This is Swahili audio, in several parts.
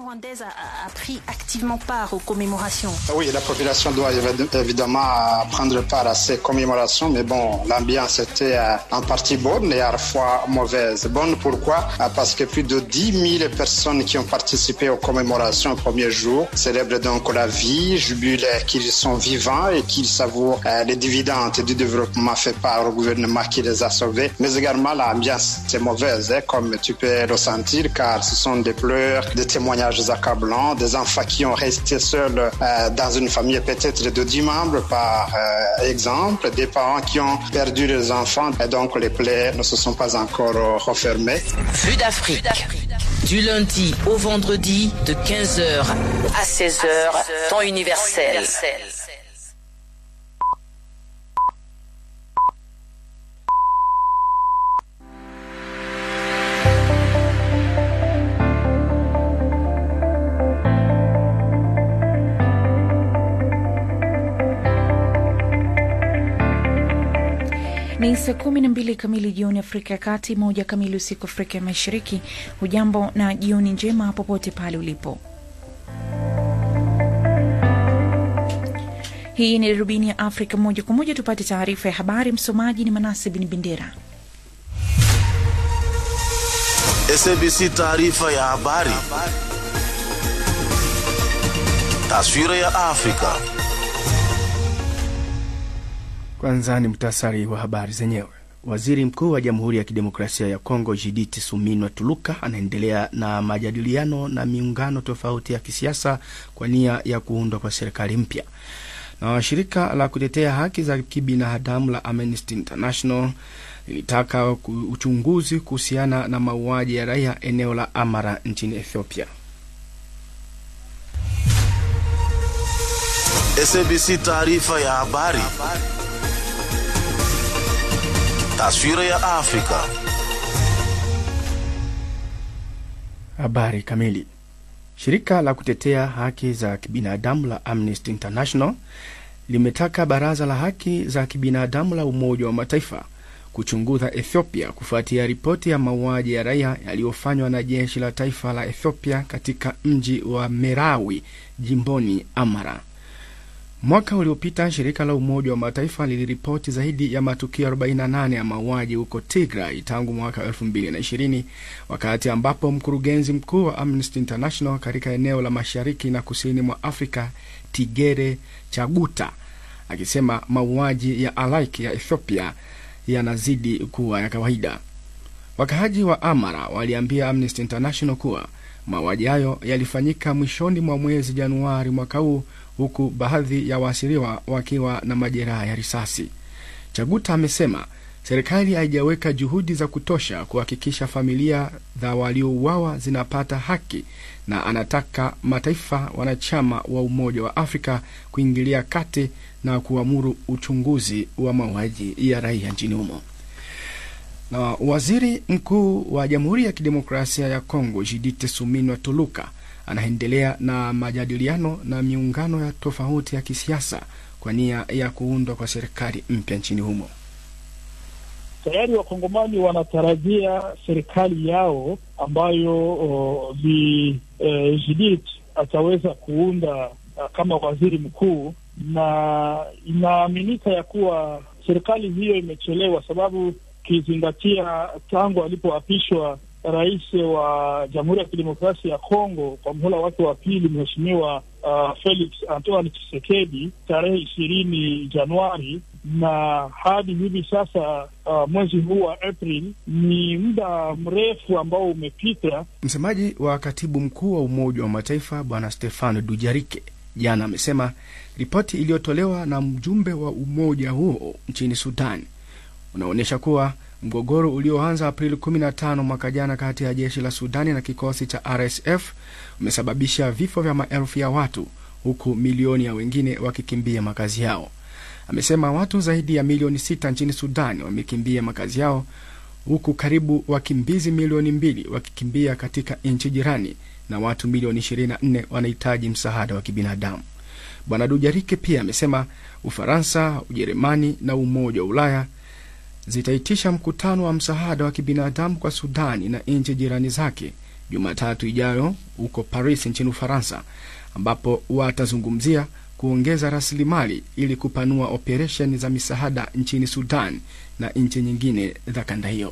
rwandaise a, a pris activement part aux commémorations. Oui, la population doit évidemment prendre part à ces commémorations, mais bon, l'ambiance était en partie bonne et à la fois mauvaise. Bonne pourquoi Parce que plus de 10 000 personnes qui ont participé aux commémorations au premier jour célèbrent donc la vie, jubilent qu'ils sont vivants et qu'ils savourent les dividendes du développement fait par le gouvernement qui les a sauvés. Mais également l'ambiance est mauvaise, hein, comme tu peux le sentir, car ce sont des pleurs, des témoignages accablants, des enfants qui ont resté seuls euh, dans une famille peut-être de 10 membres par euh, exemple, des parents qui ont perdu leurs enfants et donc les plaies ne se sont pas encore refermées. Vue d'Afrique. Du lundi au vendredi de 15h à 16h, temps universel. Ni saa kumi na mbili kamili jioni Afrika ya Kati, moja kamili usiku Afrika ya Mashariki. Hujambo na jioni njema popote pale ulipo. Hii ni darubini ya Afrika moja kwa moja, tupate taarifa ya habari. Msomaji ni Manase Bin Bendera. SABC taarifa ya habari. Taswira ya Afrika. Kwanza ni mtasari wa habari zenyewe. Waziri mkuu wa Jamhuri ya Kidemokrasia ya Kongo Judith Suminwa Tuluka anaendelea na majadiliano na miungano tofauti ya kisiasa kwa nia ya kuundwa kwa serikali mpya. Na shirika la kutetea haki za kibinadamu la Amnesty International lilitaka uchunguzi kuhusiana na mauaji ya raia eneo la Amara nchini Ethiopia. SABC taarifa ya habari. Taswira ya Afrika. Habari kamili. Shirika la kutetea haki za kibinadamu la Amnesty International limetaka baraza la haki za kibinadamu la Umoja wa Mataifa kuchunguza Ethiopia kufuatia ripoti ya mauaji ya raia yaliyofanywa na jeshi la taifa la Ethiopia katika mji wa Merawi jimboni Amara. Mwaka uliopita shirika la Umoja wa Mataifa liliripoti zaidi ya matukio 48 ya mauaji huko Tigray tangu mwaka 2020 wakati ambapo mkurugenzi mkuu wa Amnesty International katika eneo la mashariki na kusini mwa Afrika Tigere Chaguta akisema mauaji ya halaiki ya Ethiopia yanazidi kuwa ya kawaida. Wakaaji wa Amara waliambia Amnesty International kuwa mauaji hayo yalifanyika mwishoni mwa mwezi Januari mwaka huu huku baadhi ya waasiriwa wakiwa na majeraha ya risasi. Chaguta amesema serikali haijaweka juhudi za kutosha kuhakikisha familia za waliouawa zinapata haki na anataka mataifa wanachama wa Umoja wa Afrika kuingilia kati na kuamuru uchunguzi wa mauaji ya raia nchini humo. Na waziri mkuu wa Jamhuri ya Kidemokrasia ya Kongo Judith Suminwa Tuluka anaendelea na majadiliano na miungano ya tofauti ya kisiasa kwa nia ya kuundwa kwa serikali mpya nchini humo. Tayari wakongomani wanatarajia serikali yao ambayo vi eh, Judith ataweza kuunda uh, kama waziri mkuu, na inaaminika ya kuwa serikali hiyo imechelewa, sababu ukizingatia tangu alipoapishwa rais wa Jamhuri ya Kidemokrasia ya Kongo kwa mhula wake wa pili, Mheshimiwa uh, Felix Antoine Tshisekedi tarehe ishirini Januari na hadi hivi sasa uh, mwezi huu wa April, ni muda mrefu ambao umepita. Msemaji wa katibu mkuu wa Umoja wa Mataifa Bwana Stefano Dujarike jana amesema ripoti iliyotolewa na mjumbe wa umoja huo nchini Sudan unaonyesha kuwa mgogoro ulioanza Aprili 15 mwaka jana kati ya jeshi la Sudani na kikosi cha RSF umesababisha vifo vya maelfu ya watu huku milioni ya wengine wakikimbia makazi yao. Amesema watu zaidi ya milioni sita nchini Sudani wamekimbia makazi yao huku karibu wakimbizi milioni mbili wakikimbia katika nchi jirani na watu milioni 24 wanahitaji msaada wa kibinadamu. Bwana Dujarike pia amesema Ufaransa, Ujerumani na Umoja wa Ulaya zitaitisha mkutano wa msaada wa kibinadamu kwa Sudani na nchi jirani zake Jumatatu ijayo huko Paris nchini Ufaransa, ambapo watazungumzia kuongeza rasilimali ili kupanua operesheni za misaada nchini Sudan na nchi nyingine za kanda hiyo.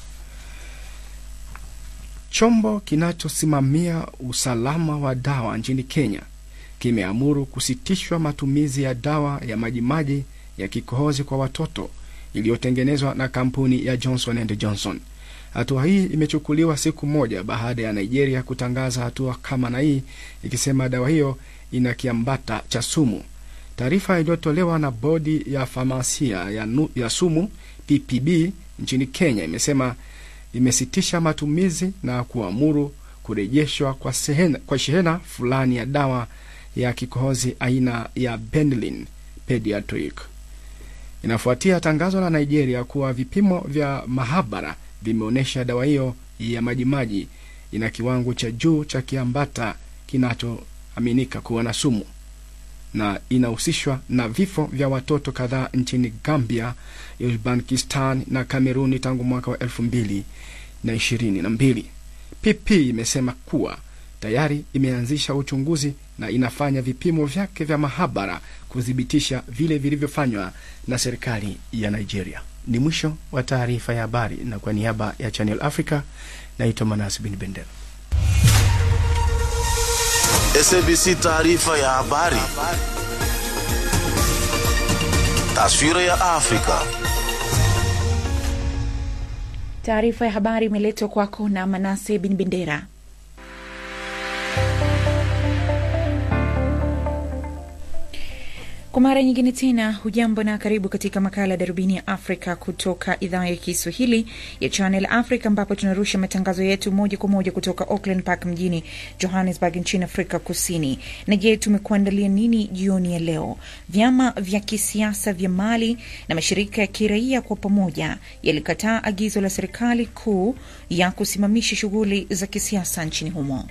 Chombo kinachosimamia usalama wa dawa nchini Kenya kimeamuru kusitishwa matumizi ya dawa ya majimaji ya kikohozi kwa watoto iliyotengenezwa na kampuni ya Johnson and Johnson. Hatua hii imechukuliwa siku moja baada ya Nigeria kutangaza hatua kama na hii ikisema dawa hiyo ina kiambata cha sumu. Taarifa iliyotolewa na bodi ya famasia ya, nu, ya sumu PPB nchini Kenya imesema imesitisha matumizi na kuamuru kurejeshwa kwa, sehena, kwa shehena fulani ya dawa ya kikohozi aina ya Benylin Pediatric. Inafuatia tangazo la Nigeria kuwa vipimo vya mahabara vimeonyesha dawa hiyo ya majimaji ina kiwango cha juu cha kiambata kinachoaminika kuwa na sumu na inahusishwa na vifo vya watoto kadhaa nchini Gambia, Uzbekistan na Kameruni tangu mwaka wa elfu mbili na ishirini na mbili. PP imesema kuwa tayari imeanzisha uchunguzi na inafanya vipimo vyake vya mahabara kuthibitisha vile vilivyofanywa na serikali ya Nigeria. Ni mwisho wa taarifa ya habari, na kwa niaba ya Channel Africa naitwa Manas Bin Bendera. SABC taarifa ya habari. Taswira ya Afrika. Taarifa ya habari imeletwa kwako na Manase Bin Bendera. Kwa mara nyingine tena, hujambo na karibu katika makala ya darubini ya Afrika kutoka idhaa ya Kiswahili ya Channel Africa, ambapo tunarusha matangazo yetu moja kwa moja kutoka Auckland Park mjini Johannesburg nchini Afrika Kusini. Na je, tumekuandalia nini jioni ya leo? Vyama vya kisiasa vya Mali na mashirika ya kiraia kwa pamoja yalikataa agizo la serikali kuu ya kusimamisha shughuli za kisiasa nchini humo.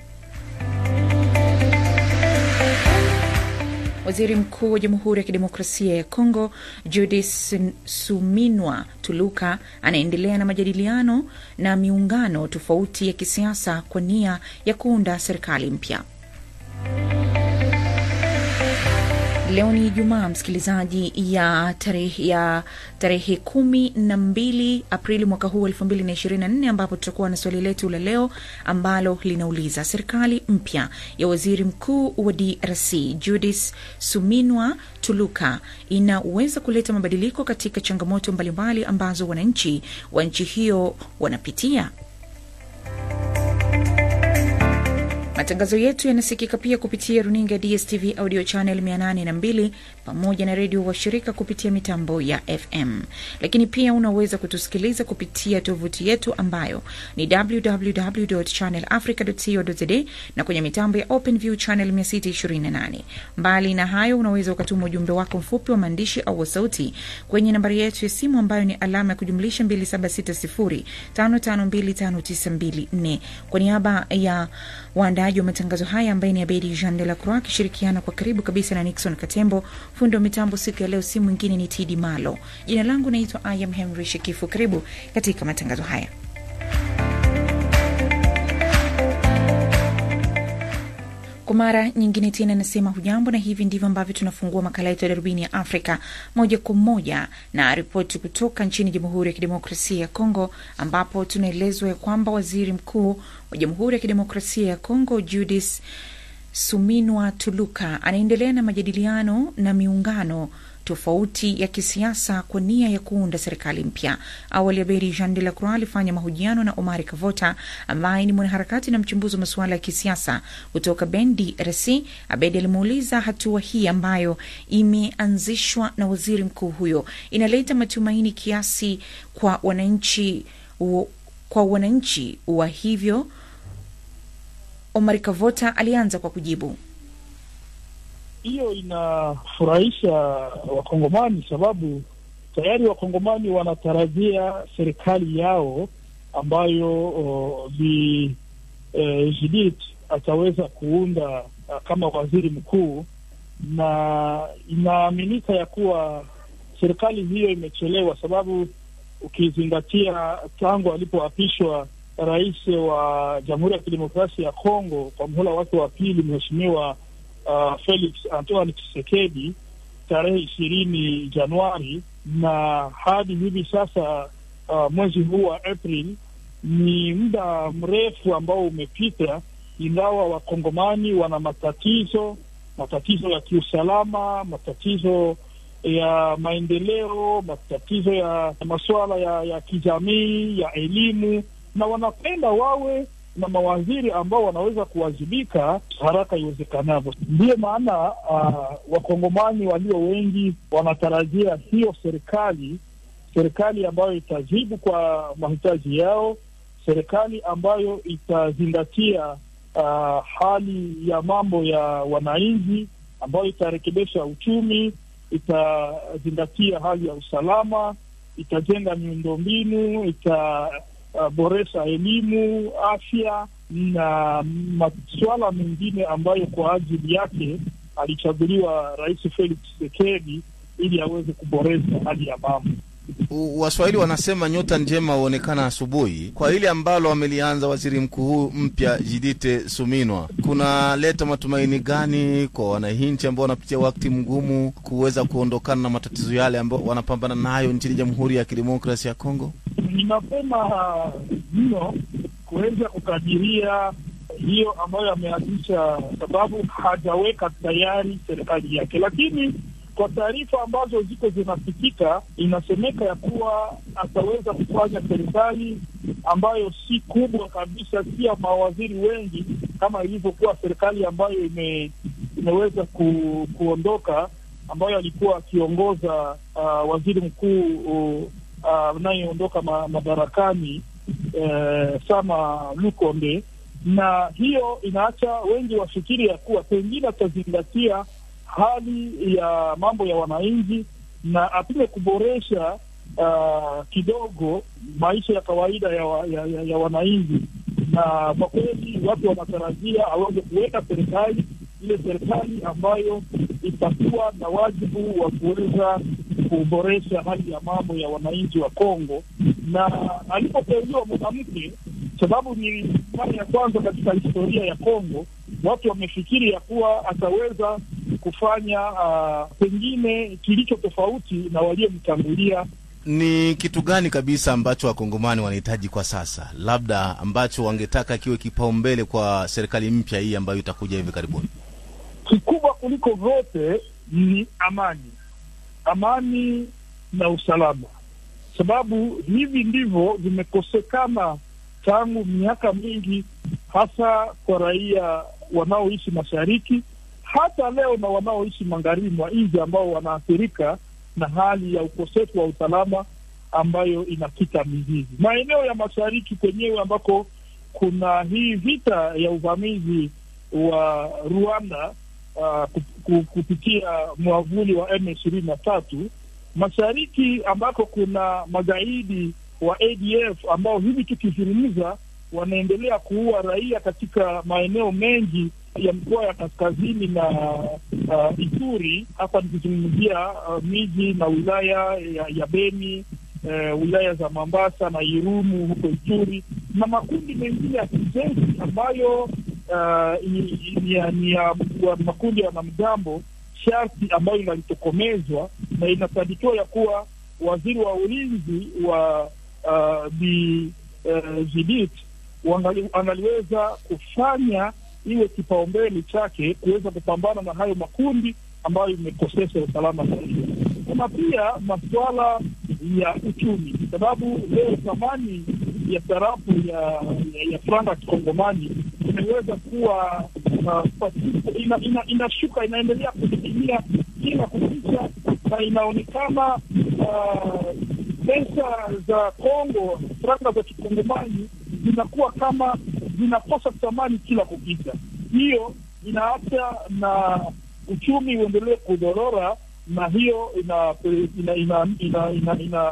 Waziri Mkuu wa Jamhuri ya Kidemokrasia ya Kongo Judith Suminwa Tuluka anaendelea na majadiliano na miungano tofauti ya kisiasa kwa nia ya kuunda serikali mpya. Leo ni Ijumaa, msikilizaji, ya tarehe ya tarehe kumi na mbili Aprili mwaka huu elfu mbili na ishirini na nne ambapo tutakuwa na swali letu la leo ambalo linauliza serikali mpya ya waziri mkuu wa DRC Judith Suminwa Tuluka inaweza kuleta mabadiliko katika changamoto mbalimbali ambazo wananchi wa nchi hiyo wanapitia. Matangazo yetu yanasikika pia kupitia runinga ya DSTV audio channel 802 pamoja na redio washirika kupitia mitambo ya FM, lakini pia unaweza kutusikiliza kupitia tovuti yetu ambayo ni www.channelafrica.co.za na kwenye mitambo ya OpenView channel 628. Mbali na hayo, unaweza ukatuma ujumbe wako mfupi wa maandishi au wa sauti kwenye nambari yetu ya simu ambayo ni alama ya kujumlisha 2760552594. Kwa niaba ya waandaaji wa matangazo haya ambaye ni Abedi Jean de la Croix akishirikiana kwa karibu kabisa na Nixon Katembo. Fundi wa mitambo siku ya leo si mwingine ni Tidi Malo. Jina langu naitwa Ayam Henry Shekifu. Karibu katika matangazo haya. Kwa mara nyingine tena nasema hujambo, na hivi ndivyo ambavyo tunafungua makala yetu ya darubini ya Afrika moja kwa moja na ripoti kutoka nchini Jamhuri ya Kidemokrasia ya Kongo, ambapo tunaelezwa ya kwamba waziri mkuu wa Jamhuri ya Kidemokrasia ya Kongo Judith Suminwa Tuluka anaendelea na majadiliano na miungano tofauti ya kisiasa kwa nia ya kuunda serikali mpya. Awali Abedi Jean de la Croix alifanya mahojiano na Omari Kavota ambaye ni mwanaharakati na mchambuzi wa masuala ya kisiasa kutoka Ben DRC. Abedi alimuuliza hatua hii ambayo imeanzishwa na waziri mkuu huyo inaleta matumaini kiasi kwa wananchi kwa wananchi wa hivyo. Omari Kavota alianza kwa kujibu. Hiyo inafurahisha Wakongomani sababu tayari Wakongomani wanatarajia serikali yao ambayo Bi eh, Judith ataweza kuunda uh, kama waziri mkuu, na inaaminika ya kuwa serikali hiyo imechelewa, sababu ukizingatia tangu alipoapishwa rais wa Jamhuri ya Kidemokrasia ya Kongo kwa mhula wake wa pili, Mheshimiwa uh, Felix Antoine Tshisekedi tarehe ishirini Januari, na hadi hivi sasa uh, mwezi huu wa April ni muda mrefu ambao umepita, ingawa wakongomani wana matatizo, matatizo ya kiusalama, matatizo ya maendeleo, matatizo ya masuala ya, ya kijamii, ya elimu, na wanapenda wawe na mawaziri ambao wanaweza kuwajibika haraka iwezekanavyo. Ndiyo maana uh, wakongomani walio wengi wanatarajia hiyo serikali, serikali ambayo itajibu kwa mahitaji yao, serikali ambayo itazingatia uh, hali ya mambo ya wananchi, ambayo itarekebisha uchumi, itazingatia hali ya usalama, itajenga miundombinu, itaboresha uh, elimu, afya na masuala mengine ambayo kwa ajili yake alichaguliwa Rais Felix Tshisekedi ili aweze kuboresha hali ya mambo. Waswahili wanasema nyota njema huonekana asubuhi. Kwa hili ambalo amelianza waziri mkuu mpya Jidite Suminwa, kunaleta matumaini gani kwa wananchi ambao wanapitia wakati mgumu kuweza kuondokana na matatizo yale ambayo wanapambana nayo nchini Jamhuri ya Kidemokrasia ya Kongo? Ni mapema mno kuweza kukadiria hiyo ambayo ameanzisha, sababu hajaweka tayari serikali yake, lakini kwa taarifa ambazo ziko zinasikika, inasemeka ya kuwa ataweza kufanya serikali ambayo si kubwa kabisa, si ya mawaziri wengi kama ilivyokuwa serikali ambayo ime, imeweza ku, kuondoka ambayo alikuwa akiongoza uh, waziri mkuu anayeondoka uh, ma, madarakani uh, Sama Lukonde, na hiyo inaacha wengi wafikiri ya kuwa pengine atazingatia hali ya mambo ya wananchi na apime kuboresha uh, kidogo maisha ya kawaida ya, wa, ya, ya, ya wananchi. Na kwa kweli watu wanatarajia aweze kuweka serikali ile serikali ambayo itakuwa na wajibu wa kuweza kuboresha hali ya mambo ya wananchi wa Kongo. Na alipoteuliwa mwanamke, sababu ni mara ya kwanza katika historia ya Kongo, watu wamefikiri ya kuwa ataweza kufanya uh, pengine kilicho tofauti na waliomtangulia. Ni kitu gani kabisa ambacho wakongomani wanahitaji kwa sasa, labda ambacho wangetaka kiwe kipaumbele kwa serikali mpya hii ambayo itakuja hivi karibuni? Kikubwa kuliko vyote ni amani, amani na usalama, sababu hivi ndivyo vimekosekana tangu miaka mingi, hasa kwa raia wanaoishi mashariki hata leo na wanaoishi magharibi mwa nchi ambao wanaathirika na hali ya ukosefu wa usalama ambayo inakita mizizi. Maeneo ya mashariki kwenyewe ambako kuna hii vita ya uvamizi wa Rwanda uh, kupitia mwavuli wa M ishirini na tatu, mashariki ambako kuna magaidi wa ADF ambao hivi tukizungumza wanaendelea kuua raia katika maeneo mengi ya mikoa ya kaskazini na uh, Ituri. Hapa nikizungumzia uh, miji na wilaya ya, ya Beni uh, wilaya za Mambasa na Irumu huko Ituri na makundi mengine ya kijeshi ambayo uh, ni ya makundi ya wanamgambo sharti ambayo inalitokomezwa na inasadikiwa ya kuwa waziri wa ulinzi wa uh, Bi uh, Judith angaliweza kufanya iwe kipaumbele chake kuweza kupambana na hayo makundi ambayo imekosesha usalama zaidi. Kuna pia masuala ya uchumi, sababu leo thamani ya sarafu ya, ya, ya franga ya kikongomani imeweza kuwa uh, ina, ina, inashuka inaendelea kudidimia kila kukicha, na inaonekana uh, pesa za Kongo, franga za kikongomani zinakuwa kama zinakosa thamani kila kukicha. Hiyo inaacha na uchumi uendelee kudorora, na hiyo inahitajika ina, ina, ina, ina,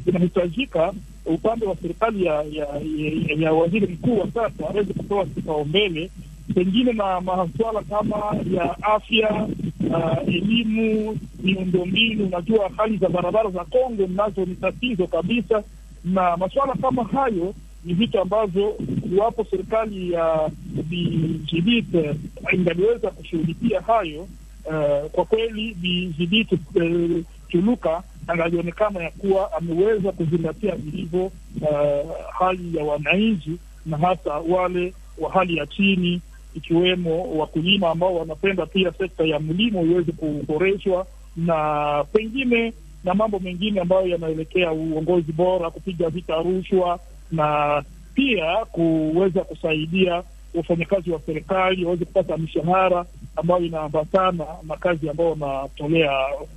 ina upande wa serikali ya, ya, ya, ya waziri mkuu wa sasa aweze kutoa kipaumbele pengine na masuala kama ya afya, uh, elimu, miundombinu. Unajua hali za barabara za Kongo nazo ni tatizo kabisa, na masuala kama hayo ni vitu ambavyo iwapo serikali ya Bi Judith eh, ingaliweza kushughulikia hayo eh, kwa kweli Bi Judith eh, Tuluka angalionekana ya kuwa ameweza kuzingatia vilivyo eh, hali ya wananchi na hasa wale wa hali ya chini ikiwemo wakulima ambao wanapenda pia sekta ya mlimo iweze kuboreshwa na pengine na mambo mengine ambayo yanaelekea uongozi bora, kupiga vita rushwa na pia kuweza kusaidia wafanyakazi wa serikali waweze kupata mishahara ambayo inaambatana na kazi ambayo wanatolea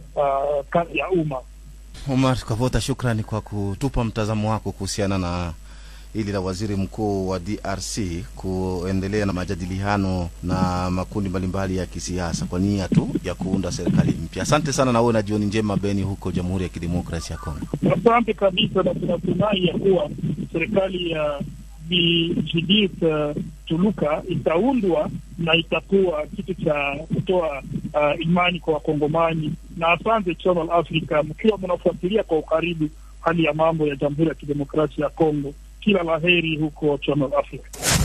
uh, kazi ya umma. Omar Kavota, shukrani kwa kutupa mtazamo wako kuhusiana na hili la waziri mkuu wa DRC kuendelea na majadiliano na makundi mbalimbali ya kisiasa kwa nia tu ya kuunda serikali mpya. Asante sana na uwe na jioni njema Beni, huko Jamhuri ya Kidemokrasia ya Kongo. Asante kabisa, na tunatumai ya kuwa serikali ya Bi Judith uh, Tuluka itaundwa na itakuwa kitu cha kutoa uh, imani kwa Wakongomani. Na asante Channel Africa, mkiwa mnafuatilia kwa ukaribu hali ya mambo ya Jamhuri ya Kidemokrasia ya Kongo. Kila la heri huko Channel Africa.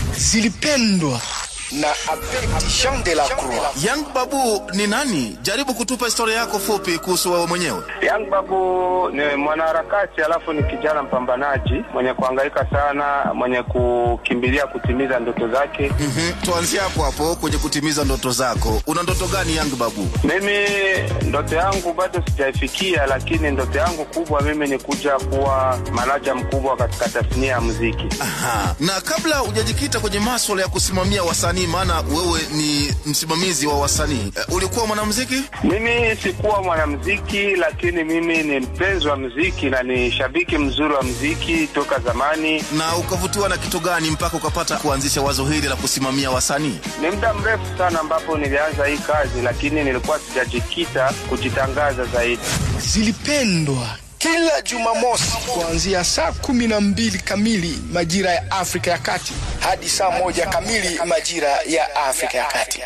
zilipendwa na Abedi Jean de la Croix. Young Babu ni nani? Jaribu kutupa historia yako fupi kuhusu wewe mwenyewe. Young Babu ni mwanaharakati alafu ni kijana mpambanaji mwenye kuhangaika sana, mwenye kukimbilia kutimiza ndoto zake. Mhm, Tuanzie hapo hapo kwenye kutimiza ndoto zako. Una ndoto gani Young Babu? Mimi ndoto yangu bado sijaifikia, lakini ndoto yangu kubwa mimi ni kuja kuwa manaja mkubwa katika tasnia ya muziki. Aha. Na kabla hujajikita kwenye maswala ya kusimamia wasanii, maana wewe ni msimamizi wa wasanii, eh, ulikuwa mwanamuziki? Mimi sikuwa mwanamuziki, lakini mimi ni mpenzi wa muziki na ni shabiki mzuri wa muziki toka zamani. Na ukavutiwa na kitu gani mpaka ukapata kuanzisha wazo hili la kusimamia wasanii? Ni muda mrefu sana ambapo nilianza hii kazi, lakini nilikuwa sijajikita kujitangaza zaidi. Zilipendwa kila Jumamosi kuanzia saa kumi na mbili kamili majira ya Afrika ya Kati hadi saa moja kamili majira ya Afrika ya Kati.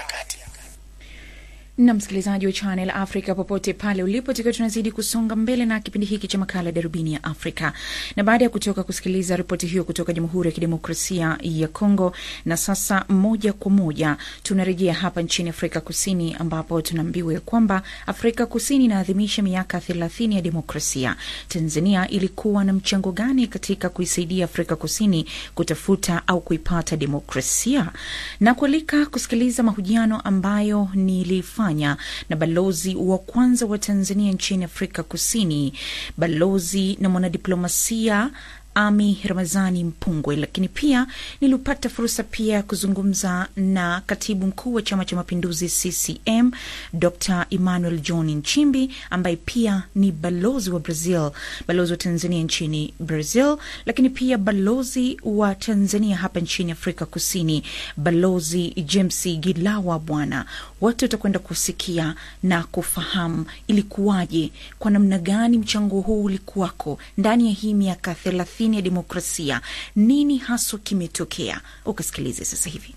na msikilizaji wa Channel Africa popote pale ulipo, tukiwa tunazidi kusonga mbele na kipindi hiki cha makala darubini ya Afrika. Na baada ya kutoka kusikiliza ripoti hiyo kutoka Jamhuri ya Kidemokrasia ya Kongo, na sasa moja kwa moja tunarejea hapa nchini Afrika Kusini, ambapo tunaambiwa ya kwamba Afrika Kusini inaadhimisha miaka thelathini ya demokrasia. Tanzania ilikuwa na mchango gani katika kuisaidia Afrika Kusini kutafuta au kuipata demokrasia? Na kualika kusikiliza mahojiano ambayo nilifanya na balozi wa kwanza wa Tanzania nchini Afrika Kusini, balozi na mwanadiplomasia Ami Ramazani Mpungwe, lakini pia nilipata fursa pia ya kuzungumza na katibu mkuu wa Chama cha Mapinduzi CCM Dr Emmanuel John Nchimbi ambaye pia ni balozi wa Brazil, balozi wa Tanzania nchini Brazil, lakini pia balozi wa Tanzania hapa nchini Afrika Kusini, balozi James Gilawa. Bwana wote utakwenda kusikia na kufahamu ilikuwaje, kwa namna gani mchango huu ulikuwako ndani ya hii miaka thelathini ya demokrasia. Nini haswa kimetokea? Ukasikilize sasa hivi.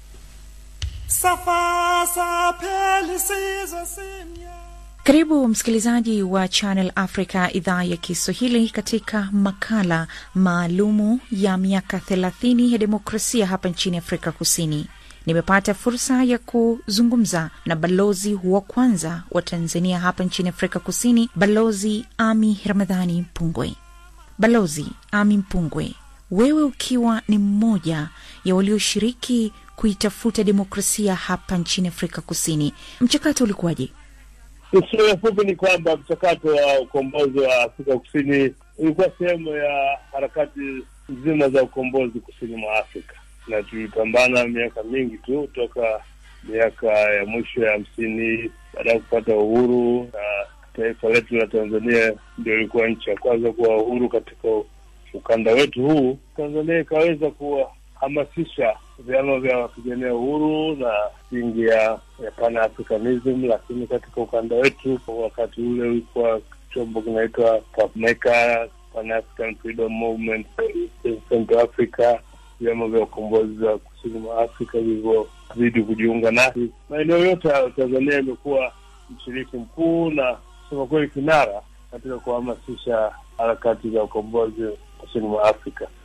Karibu msikilizaji wa Channel Africa idhaa ya Kiswahili katika makala maalumu ya miaka thelathini ya demokrasia hapa nchini Afrika Kusini. Nimepata fursa ya kuzungumza na balozi wa kwanza wa Tanzania hapa nchini Afrika Kusini, Balozi Ami Ramadhani Mpungwe. Balozi Ami Mpungwe, wewe ukiwa ni mmoja ya walioshiriki kuitafuta demokrasia hapa nchini Afrika Kusini, mchakato ulikuwaje? Historia fupi ni kwamba mchakato wa ukombozi wa Afrika Kusini ulikuwa sehemu ya harakati nzima za ukombozi kusini mwa Afrika, na tulipambana miaka mingi tu toka miaka ya mwisho ya hamsini baada ya kupata uhuru, na taifa letu la Tanzania ndio ilikuwa nchi ya kwanza kuwa uhuru katika ukanda wetu huu. Tanzania ikaweza kuwahamasisha vyama vya wapigania uhuru na misingi ya, ya Pan-Africanism, lakini katika ukanda wetu wakati ule ulikuwa chombo kinaitwa PAPMECA, Pan-African Freedom Movement, Central Africa, vyama vya ukombozi wa kusini mwa Afrika vilivyozidi kujiunga nasi. Maeneo yote ya Tanzania imekuwa mshiriki mkuu na kusema kweli kinara katika kuhamasisha harakati za ukombozi kusini mwa Afrika.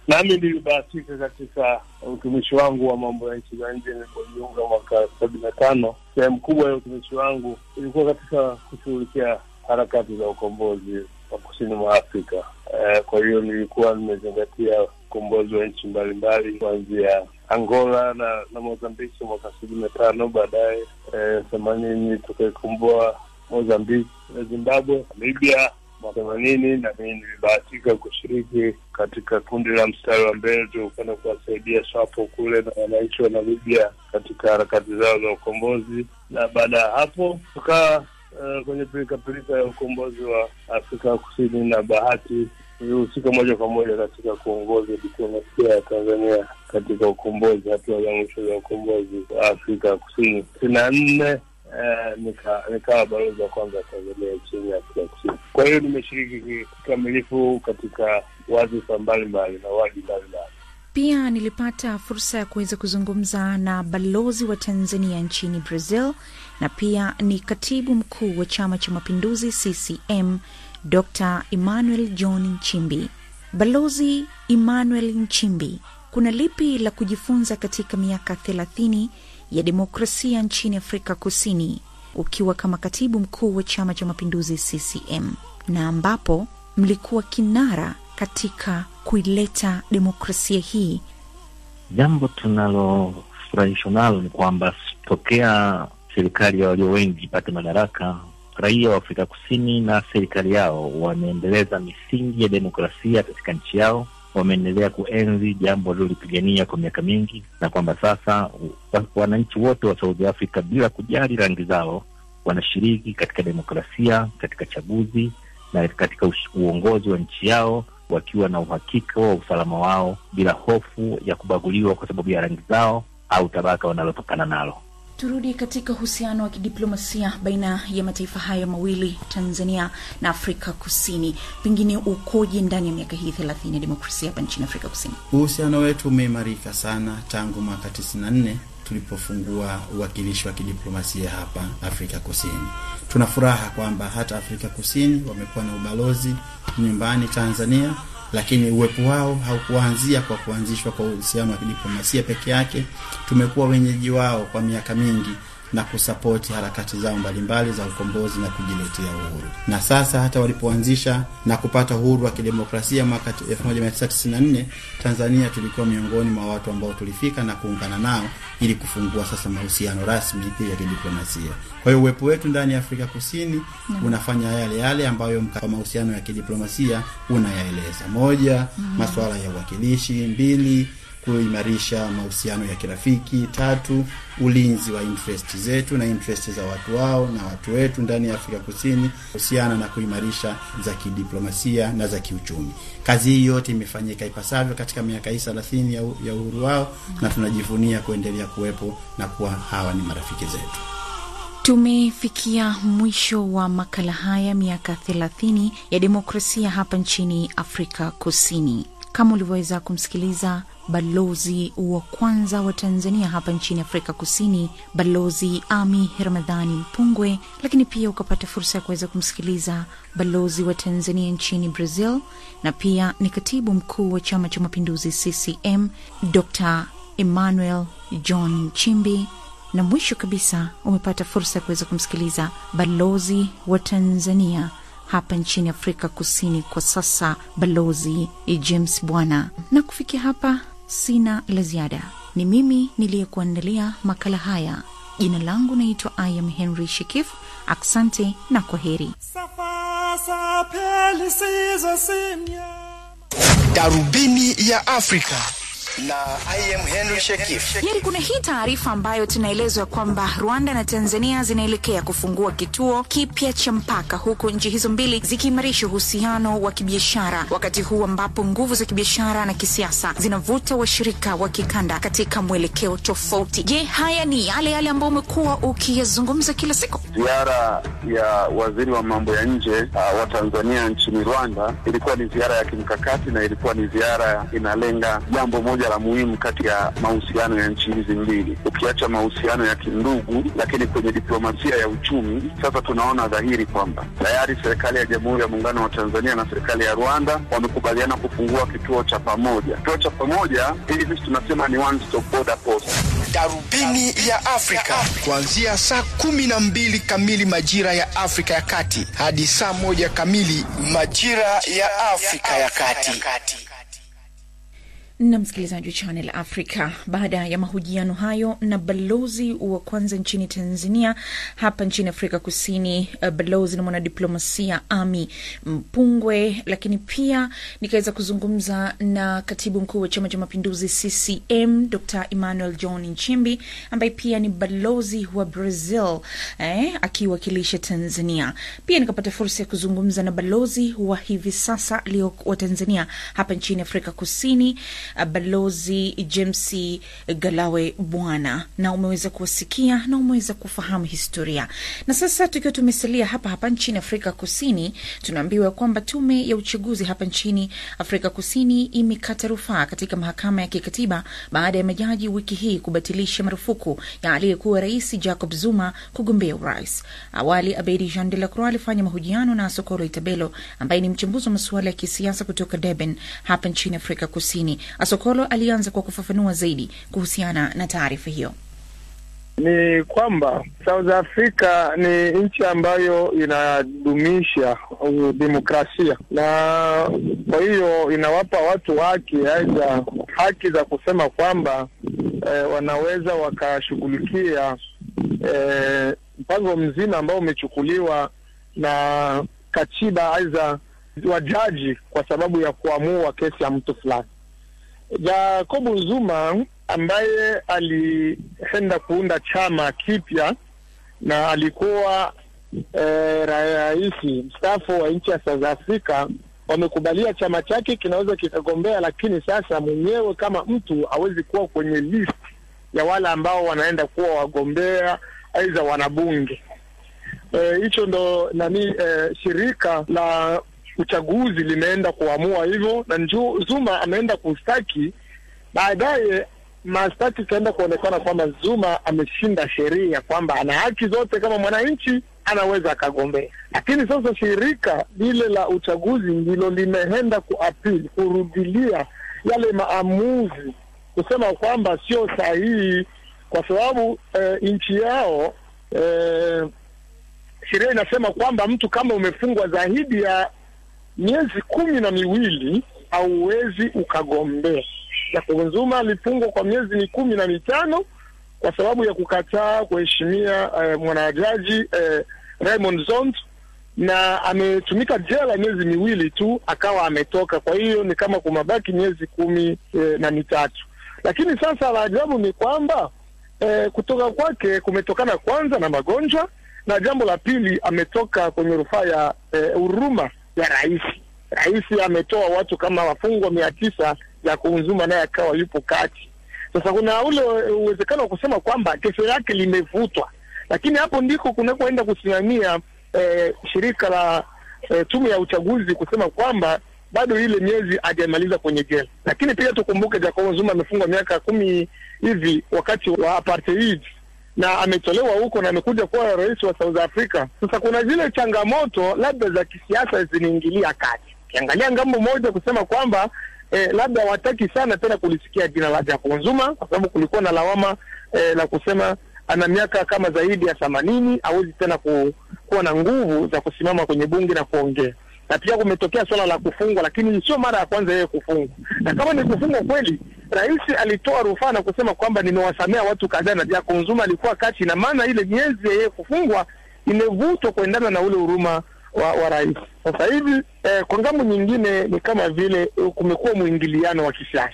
nami nilibahatika katika utumishi wangu wa mambo ya nchi za nje nilipojiunga mwaka sabini na tano. Sehemu kubwa ya utumishi wangu ilikuwa katika kushughulikia harakati za ukombozi wa kusini mwa Afrika. Eh, kwa hiyo nilikuwa nimezingatia ukombozi wa nchi mbalimbali kuanzia Angola na, na Mozambiki mwaka sabini na tano. Baadaye themanini tukaikomboa Mozambiki na Zimbabwe, Libya mwaka themanini, na mimi nilibahatika kushiriki katika kundi la mstari wa mbele tulikwenda kuwasaidia SWAPO kule na wananchi wa Namibia katika harakati zao za ukombozi, na baada ya hapo tukaa Uh, kwenye pilikapilika ya ukombozi wa Afrika Kusini na bahati ilihusika moja kwa moja katika kuongoza diplomasia ya Tanzania katika ukombozi, hatua za mwisho za ukombozi wa Afrika Kusini. sitini na nne uh, nika nikawa balozi wa kwanza wa Tanzania nchini Afrika Kusini. Kwa hiyo nimeshiriki kikamilifu katika wadhifa mbalimbali na wadi mbalimbali. Pia nilipata fursa ya kuweza kuzungumza na balozi wa Tanzania nchini Brazil na pia ni katibu mkuu wa Chama cha Mapinduzi CCM Dr Emmanuel John Nchimbi. Balozi Emmanuel Nchimbi, kuna lipi la kujifunza katika miaka thelathini ya demokrasia nchini Afrika Kusini ukiwa kama katibu mkuu wa Chama cha Mapinduzi CCM na ambapo mlikuwa kinara katika kuileta demokrasia hii? Jambo tunalofurahishwa nalo ni kwamba tokea serikali ya walio wengi ipate madaraka, raia wa Afrika Kusini na serikali yao wameendeleza misingi ya demokrasia katika nchi yao, wameendelea kuenzi jambo walilolipigania kwa miaka mingi, na kwamba sasa wananchi wote wa South Africa bila kujali rangi zao wanashiriki katika demokrasia, katika chaguzi na katika uongozi wa nchi yao wakiwa na uhakika wa usalama wao bila hofu ya kubaguliwa kwa sababu ya rangi zao au tabaka wanalotokana nalo. Turudi katika uhusiano wa kidiplomasia baina ya mataifa hayo mawili, Tanzania na Afrika Kusini, pengine ukoje ndani ya miaka hii thelathini ya demokrasia hapa nchini Afrika Kusini? Uhusiano wetu umeimarika sana tangu mwaka tisini na nne tulipofungua uwakilishi wa kidiplomasia hapa Afrika Kusini. Tuna furaha kwamba hata Afrika Kusini wamekuwa na ubalozi nyumbani Tanzania, lakini uwepo wao haukuanzia kwa kuanzishwa kwa uhusiano wa kidiplomasia peke yake. Tumekuwa wenyeji wao kwa miaka mingi na kusapoti harakati zao mbalimbali za ukombozi na kujiletea uhuru. Na sasa hata walipoanzisha na kupata uhuru wa kidemokrasia mwaka 1994 Tanzania tulikuwa miongoni mwa watu ambao tulifika na kuungana nao ili kufungua sasa mahusiano rasmi ya kidiplomasia. Kwa hiyo uwepo wetu ndani ya Afrika Kusini Mm. unafanya yale yale ambayo mka- mahusiano ya kidiplomasia unayaeleza: moja, Mm. masuala ya uwakilishi; mbili, kuimarisha mahusiano ya kirafiki; tatu, ulinzi wa interest zetu na interest za watu wao na watu wetu ndani ya Afrika Kusini, husiana na kuimarisha za kidiplomasia na za kiuchumi. Kazi hii yote imefanyika ipasavyo katika miaka hii thelathini ya, u- ya uhuru wao, na tunajivunia kuendelea kuwepo na kuwa hawa ni marafiki zetu. Tumefikia mwisho wa makala haya miaka thelathini ya demokrasia hapa nchini Afrika Kusini. Kama ulivyoweza kumsikiliza balozi wa kwanza wa Tanzania hapa nchini Afrika Kusini, Balozi Ami Ramadhani Mpungwe, lakini pia ukapata fursa ya kuweza kumsikiliza balozi wa Tanzania nchini Brazil na pia ni katibu mkuu wa Chama cha Mapinduzi CCM Dr Emmanuel John Nchimbi na mwisho kabisa umepata fursa ya kuweza kumsikiliza balozi wa Tanzania hapa nchini Afrika Kusini kwa sasa, Balozi James Bwana. Na kufikia hapa, sina la ziada. Ni mimi niliyekuandalia makala haya. Jina langu naitwa Ayam Henry Shekif. Asante na kwa heri. Darubini ya Afrika na I am Henry Shekif. Yari, kuna hii taarifa ambayo tunaelezwa kwamba Rwanda na Tanzania zinaelekea kufungua kituo kipya cha mpaka, huku nchi hizo mbili zikiimarisha uhusiano wa kibiashara, wakati huu ambapo nguvu za kibiashara na kisiasa zinavuta washirika wa kikanda katika mwelekeo tofauti. Je, haya ni yale yale ambayo umekuwa ukiyazungumza kila siku? Ziara ya waziri wa mambo ya nje uh, wa Tanzania nchini Rwanda ilikuwa ni ziara ya kimkakati na ilikuwa ni ziara inalenga jambo moja la muhimu kati ya mahusiano ya nchi hizi mbili, ukiacha mahusiano ya kindugu, lakini kwenye diplomasia ya uchumi sasa tunaona dhahiri kwamba tayari serikali ya Jamhuri ya Muungano wa Tanzania na serikali ya Rwanda wamekubaliana kufungua kituo cha pamoja. Kituo cha pamoja hili sisi tunasema ni one stop border post. Darubini ya Afrika kuanzia saa kumi na mbili kamili majira ya Afrika ya Kati hadi saa moja kamili majira ya Afrika ya Kati. na msikilizaji wa Channel Africa, baada ya mahojiano hayo na balozi wa kwanza nchini Tanzania hapa nchini Afrika Kusini, uh, balozi na mwanadiplomasia Ami Mpungwe, lakini pia nikaweza kuzungumza na katibu mkuu wa Chama cha Mapinduzi CCM Dr Emmanuel John Nchimbi ambaye pia ni balozi wa Brazil eh, akiwakilisha Tanzania. Pia nikapata fursa ya kuzungumza na balozi wa hivi sasa alio wa Tanzania hapa nchini Afrika Kusini uh, balozi James Galawe Bwana, na umeweza kuwasikia na umeweza kufahamu historia. Na sasa tukiwa tumesalia hapa hapa nchini Afrika Kusini, tunaambiwa kwamba tume ya uchaguzi hapa nchini Afrika Kusini imekata rufaa katika mahakama ya kikatiba baada ya majaji wiki hii kubatilisha marufuku ya aliyekuwa rais Jacob Zuma kugombea urais. Awali Abedi Jean de la Croix alifanya mahojiano na Sokoro Itabelo ambaye ni mchambuzi wa masuala ya kisiasa kutoka Durban hapa nchini Afrika Kusini. Asokolo alianza kwa kufafanua zaidi kuhusiana na taarifa hiyo. Ni kwamba South Africa ni nchi ambayo inadumisha uh, demokrasia na kwa hiyo inawapa watu haki aidha haki za kusema kwamba eh, wanaweza wakashughulikia eh, mpango mzima ambao umechukuliwa na katiba aidha wajaji kwa sababu ya kuamua kesi ya mtu fulani. Jacob Zuma ambaye alienda kuunda chama kipya na alikuwa eh, rais mstaafu wa nchi ya South Africa, wamekubalia chama chake kinaweza kikagombea, lakini sasa mwenyewe kama mtu hawezi kuwa kwenye list ya wale ambao wanaenda kuwa wagombea aidha wanabunge. Hicho eh, ndo nani eh, shirika la uchaguzi limeenda kuamua hivyo, na nju, Zuma ameenda kustaki. Baadaye mastaki ikaenda kuonekana kwamba Zuma ameshinda sheria, kwamba ana haki zote kama mwananchi, anaweza akagombea. Lakini sasa shirika lile la uchaguzi ndilo limeenda kuapili, kurudilia yale maamuzi, kusema kwamba sio sahihi, kwa sababu eh, nchi yao eh, sheria inasema kwamba mtu kama umefungwa zaidi ya miezi kumi na miwili hauwezi ukagombea. Jacob Zuma alifungwa kwa miezi ni kumi na mitano kwa sababu ya kukataa kuheshimia eh, mwanajaji eh, Raymond Zondo na ametumika jela miezi miwili tu akawa ametoka. Kwa hiyo ni kama kumabaki miezi kumi eh, na mitatu. Lakini sasa la ajabu ni kwamba eh, kutoka kwake kumetokana kwanza na magonjwa, na jambo la pili ametoka kwenye rufaa ya eh, huruma ya rais. Rais ametoa watu kama wafungwa mia tisa ya kuunzuma naye akawa yupo kati. Sasa kuna ule uwezekano wa kusema kwamba kesho yake limevutwa, lakini hapo ndiko kunakoenda kusimamia eh, shirika la eh, tume ya uchaguzi kusema kwamba bado ile miezi hajamaliza kwenye jela. Lakini pia tukumbuke Jacob Zuma amefungwa miaka kumi hivi wakati wa apartheid na ametolewa huko na amekuja kuwa rais wa South Africa. Sasa kuna zile changamoto labda za kisiasa zinaingilia kati, ukiangalia ngambo moja kusema kwamba eh, labda hawataki sana tena kulisikia jina la Jacob Zuma kwa sababu kulikuwa na lawama eh, la kusema ana miaka kama zaidi ya themanini, hawezi tena ku, kuwa na nguvu za kusimama kwenye bunge na kuongea na pia kumetokea swala la kufungwa, lakini sio mara ya kwanza yeye kufungwa. Na kama ni kufungwa kweli, rais alitoa rufaa na kusema kwamba nimewasamea watu kadhaa, na Jacob Zuma alikuwa kati, na maana ile miezi ya yeye kufungwa imevutwa kuendana na ule huruma wa, wa rais. Sasa hivi eh, kwa ngambo nyingine ni kama vile eh, kumekuwa mwingiliano wa kisiasa.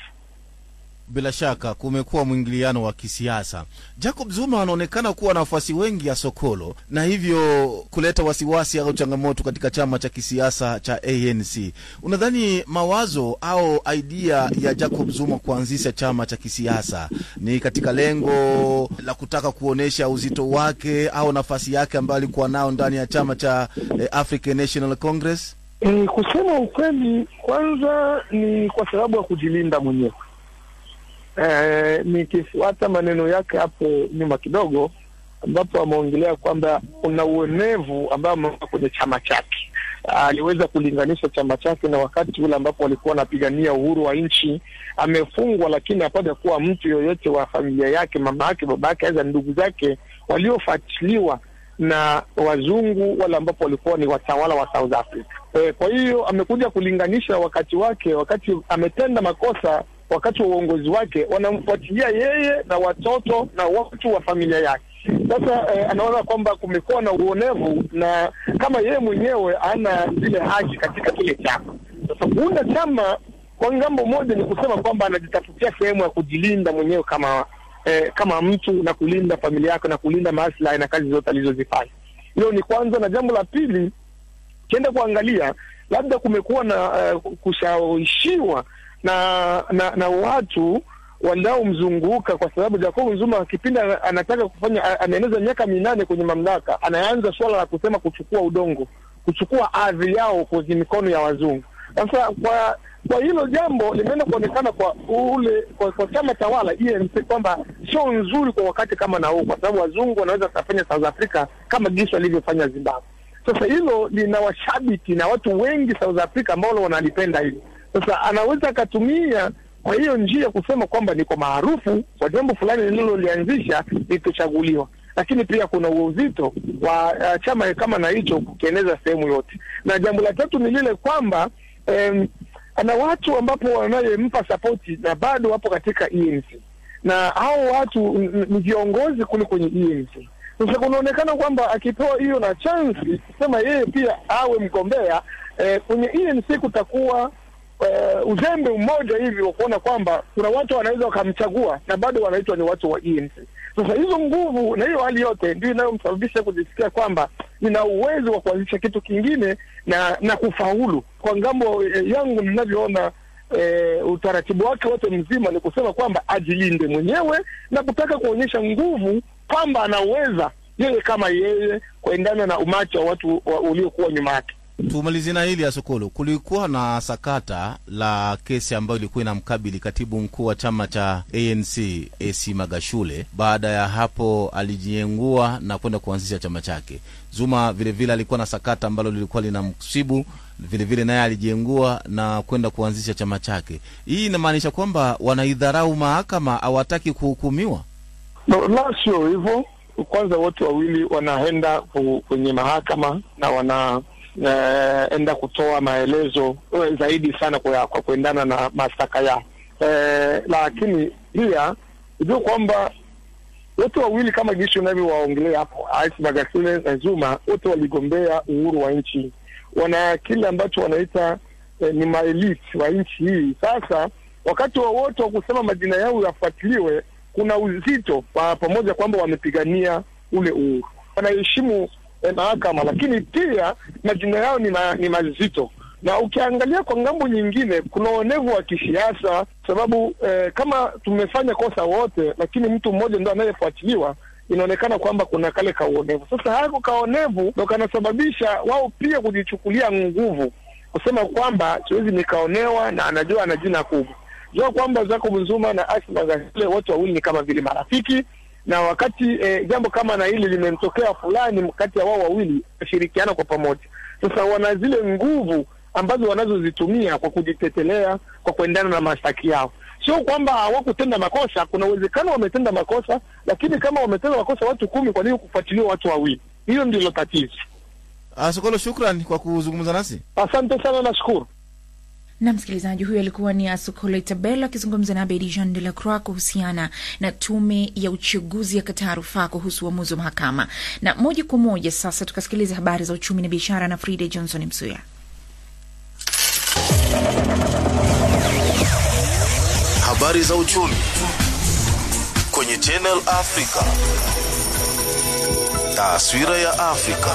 Bila shaka kumekuwa mwingiliano wa kisiasa. Jacob Zuma anaonekana kuwa na wafuasi wengi ya Sokolo na hivyo kuleta wasiwasi au changamoto katika chama cha kisiasa cha ANC. Unadhani mawazo au idea ya Jacob Zuma kuanzisha chama cha kisiasa ni katika lengo la kutaka kuonyesha uzito wake au nafasi yake ambayo alikuwa nao ndani ya chama cha eh, African National Congress? E, kusema ukweli, kwanza ni kwa sababu ya kujilinda mwenyewe eh, nikifuata maneno yake hapo nyuma kidogo, ambapo ameongelea kwamba kuna uonevu ambao ameweka kwenye chama chake. Aliweza kulinganisha chama chake na wakati ule ambapo walikuwa wanapigania uhuru wa nchi. Amefungwa, lakini hapata kuwa mtu yoyote wa familia yake, mama yake, baba yake, aidha ndugu zake waliofuatiliwa na wazungu wale ambapo walikuwa ni watawala wa South Africa. E, kwa hiyo amekuja kulinganisha wakati wake, wakati ametenda makosa wakati wa uongozi wake, wanamfuatilia yeye na watoto na watu wa familia yake. Sasa eh, anaona kwamba kumekuwa na uonevu na kama yeye mwenyewe hana zile haki katika kile chama. Sasa kuunda chama kwa ngambo moja ni kusema kwamba anajitafutia sehemu ya kujilinda mwenyewe kama eh, kama mtu na kulinda familia yake na kulinda maslahi na kazi zote alizozifanya. Hilo ni kwanza, na jambo la pili, kienda kuangalia labda kumekuwa na uh, kushawishiwa na, na na watu wanaomzunguka kwa sababu Jacob Zuma kipindi ana- anataka kufanya, anaeneza miaka minane kwenye mamlaka, anaanza suala la kusema kuchukua udongo, kuchukua ardhi yao kwenye mikono ya wazungu. Sasa kwa kwa hilo jambo limeenda kuonekana kwa ule kwa, kwa chama tawala ENC kwamba sio nzuri kwa wakati kama na huu, kwa sababu wazungu wanaweza kufanya South Africa kama jinsi walivyofanya Zimbabwe. Sasa hilo lina washabiki na watu wengi South Africa ambao wanalipenda hili. Sasa anaweza akatumia kwa hiyo njia kusema kwamba niko maarufu kwa jambo fulani nililolianzisha nitachaguliwa, lakini pia kuna uzito wa uh, chama kama na hicho kukieneza sehemu yote. Na jambo la tatu ni lile kwamba em, ana watu ambapo wanayempa sapoti na bado wapo katika ENC na hao watu n- n- ni viongozi kule kwenye ENC. Sasa kunaonekana kwamba akipewa hiyo na chansi kusema yeye pia awe mgombea eh, kwenye ENC kutakuwa uh, uzembe mmoja hivi wa kuona kwamba kuna watu wanaweza wakamchagua na bado wanaitwa ni watu wa ENC. Sasa hizo nguvu na hiyo hali yote ndio inayomsababisha kujisikia kwamba nina uwezo wa kuanzisha kitu kingine na na kufaulu. Kwa ngambo eh, yangu ninavyoona eh, utaratibu wake wote mzima ni kusema kwamba ajilinde mwenyewe na kutaka kuonyesha nguvu kwamba anaweza yeye kama yeye kuendana na umati wa watu wa, uliokuwa nyuma yake. Tumalizie na hili ya Sokolo. Kulikuwa na sakata la kesi ambayo ilikuwa inamkabili katibu mkuu wa chama cha ANC AC Magashule. Baada ya hapo, alijiengua na kwenda kuanzisha chama chake. Zuma vilevile vile alikuwa na sakata ambalo lilikuwa linamsibu vilevile, naye alijiengua na kwenda kuanzisha chama chake. Hii inamaanisha kwamba wanaidharau mahakama, hawataki kuhukumiwa. No, la sio hivyo. Kwanza wote wawili wanaenda ku- kwenye mahakama na wana eh, enda kutoa maelezo eh, zaidi sana kwa, kwa kuendana na mashtaka yao eh, lakini pia ujue kwamba wote wawili kama jinsi unavyowaongelea hapo, Rais Magashule na Zuma, wote waligombea uhuru wa nchi, wana kile ambacho wanaita eh, ni maelite wa nchi hii. Sasa wakati wowote wa kusema majina yao yafuatiliwe, kuna uzito wa pamoja kwamba wamepigania ule uhuru, wanaheshimu eh, mahakama, lakini pia majina yao ni, ma, ni mazito na ukiangalia kwa ngambo nyingine kuna uonevu wa kisiasa, sababu eh, kama tumefanya kosa wote, lakini mtu mmoja ndo anayefuatiliwa, inaonekana kwamba kuna kale kauonevu. Sasa hako kaonevu ndo kanasababisha wao pia kujichukulia nguvu, kusema kwamba siwezi nikaonewa, na anajua ana jina kubwa. Jua kwamba Jacob Zuma na Asma Magashule wote wawili ni kama vile marafiki na wakati eh, jambo kama na hili limemtokea fulani kati ya wao wawili, washirikiana kwa pamoja. Sasa wana zile nguvu ambazo wanazozitumia kwa kujitetelea, kwa kuendana na mashtaki yao. Sio kwamba hawakutenda makosa, kuna uwezekano wametenda makosa, lakini kama wametenda makosa watu kumi, kwa nini kufuatiliwa watu wawili? Hiyo ndilo tatizo. Ah, Sokolo, shukran kwa kuzungumza nasi. Asante sana, nashukuru. na msikilizaji huyo alikuwa ni Asukole Tabelo akizungumza na Abedi Jean de la Croix kuhusiana na tume ya uchaguzi ya kataa rufaa kuhusu uamuzi wa mahakama. Na moja kwa moja sasa tukasikiliza habari za uchumi na biashara na Frida Johnson Msuya. Habari za uchumi kwenye Channel Africa. Taswira ya Afrika.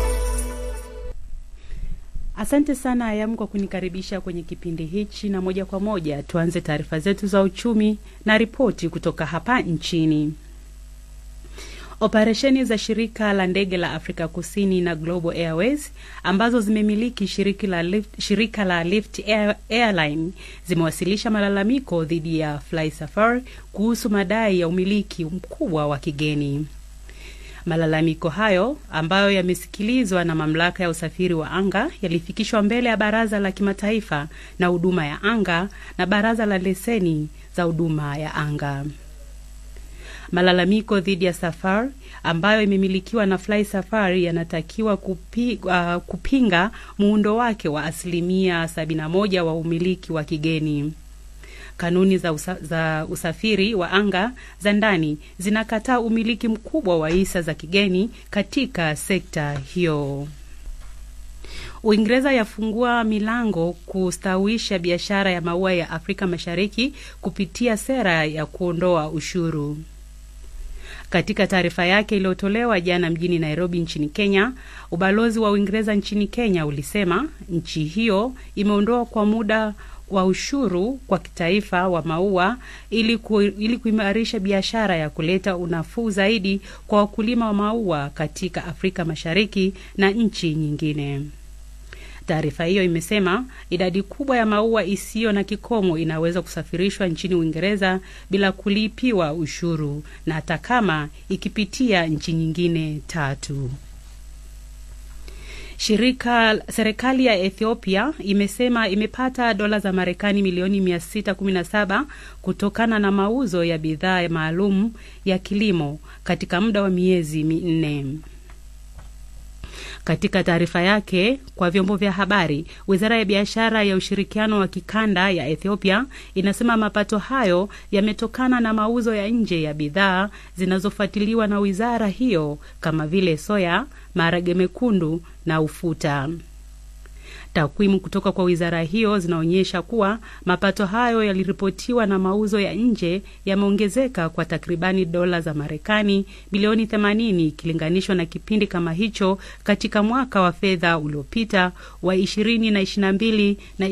Asante sana Ayam kwa kunikaribisha kwenye kipindi hichi, na moja kwa moja tuanze taarifa zetu za uchumi na ripoti kutoka hapa nchini. Operesheni za shirika la ndege la Afrika Kusini na Global Airways ambazo zimemiliki shirika la Lift, shirika la Lift Air, Airline zimewasilisha malalamiko dhidi ya Fly Safari kuhusu madai ya umiliki mkubwa wa kigeni. Malalamiko hayo ambayo yamesikilizwa na mamlaka ya usafiri wa anga yalifikishwa mbele ya Baraza la Kimataifa na Huduma ya Anga na Baraza la Leseni za Huduma ya Anga. Malalamiko dhidi ya Safari ambayo imemilikiwa na Fly Safari yanatakiwa kupi, uh, kupinga muundo wake wa asilimia 71 wa umiliki wa kigeni. Kanuni za, usa, za usafiri wa anga za ndani zinakataa umiliki mkubwa wa hisa za kigeni katika sekta hiyo. Uingereza yafungua milango kustawisha biashara ya maua ya Afrika Mashariki kupitia sera ya kuondoa ushuru. Katika taarifa yake iliyotolewa jana mjini Nairobi nchini Kenya, ubalozi wa Uingereza nchini Kenya ulisema nchi hiyo imeondoa kwa muda wa ushuru kwa kitaifa wa maua ili, ku, ili kuimarisha biashara ya kuleta unafuu zaidi kwa wakulima wa maua katika Afrika Mashariki na nchi nyingine. Taarifa hiyo imesema idadi kubwa ya maua isiyo na kikomo inaweza kusafirishwa nchini Uingereza bila kulipiwa ushuru na hata kama ikipitia nchi nyingine tatu. Shirika serikali ya Ethiopia imesema imepata dola za Marekani milioni 617 kutokana na mauzo ya bidhaa maalum ya kilimo katika muda wa miezi minne. Katika taarifa yake kwa vyombo vya habari, wizara ya biashara ya ushirikiano wa kikanda ya Ethiopia inasema mapato hayo yametokana na mauzo ya nje ya bidhaa zinazofuatiliwa na wizara hiyo kama vile soya, maharage mekundu na ufuta. Takwimu kutoka kwa wizara hiyo zinaonyesha kuwa mapato hayo yaliripotiwa na mauzo ya nje yameongezeka kwa takribani dola za Marekani bilioni 80 ikilinganishwa na kipindi kama hicho katika mwaka wa fedha uliopita wa 2022 na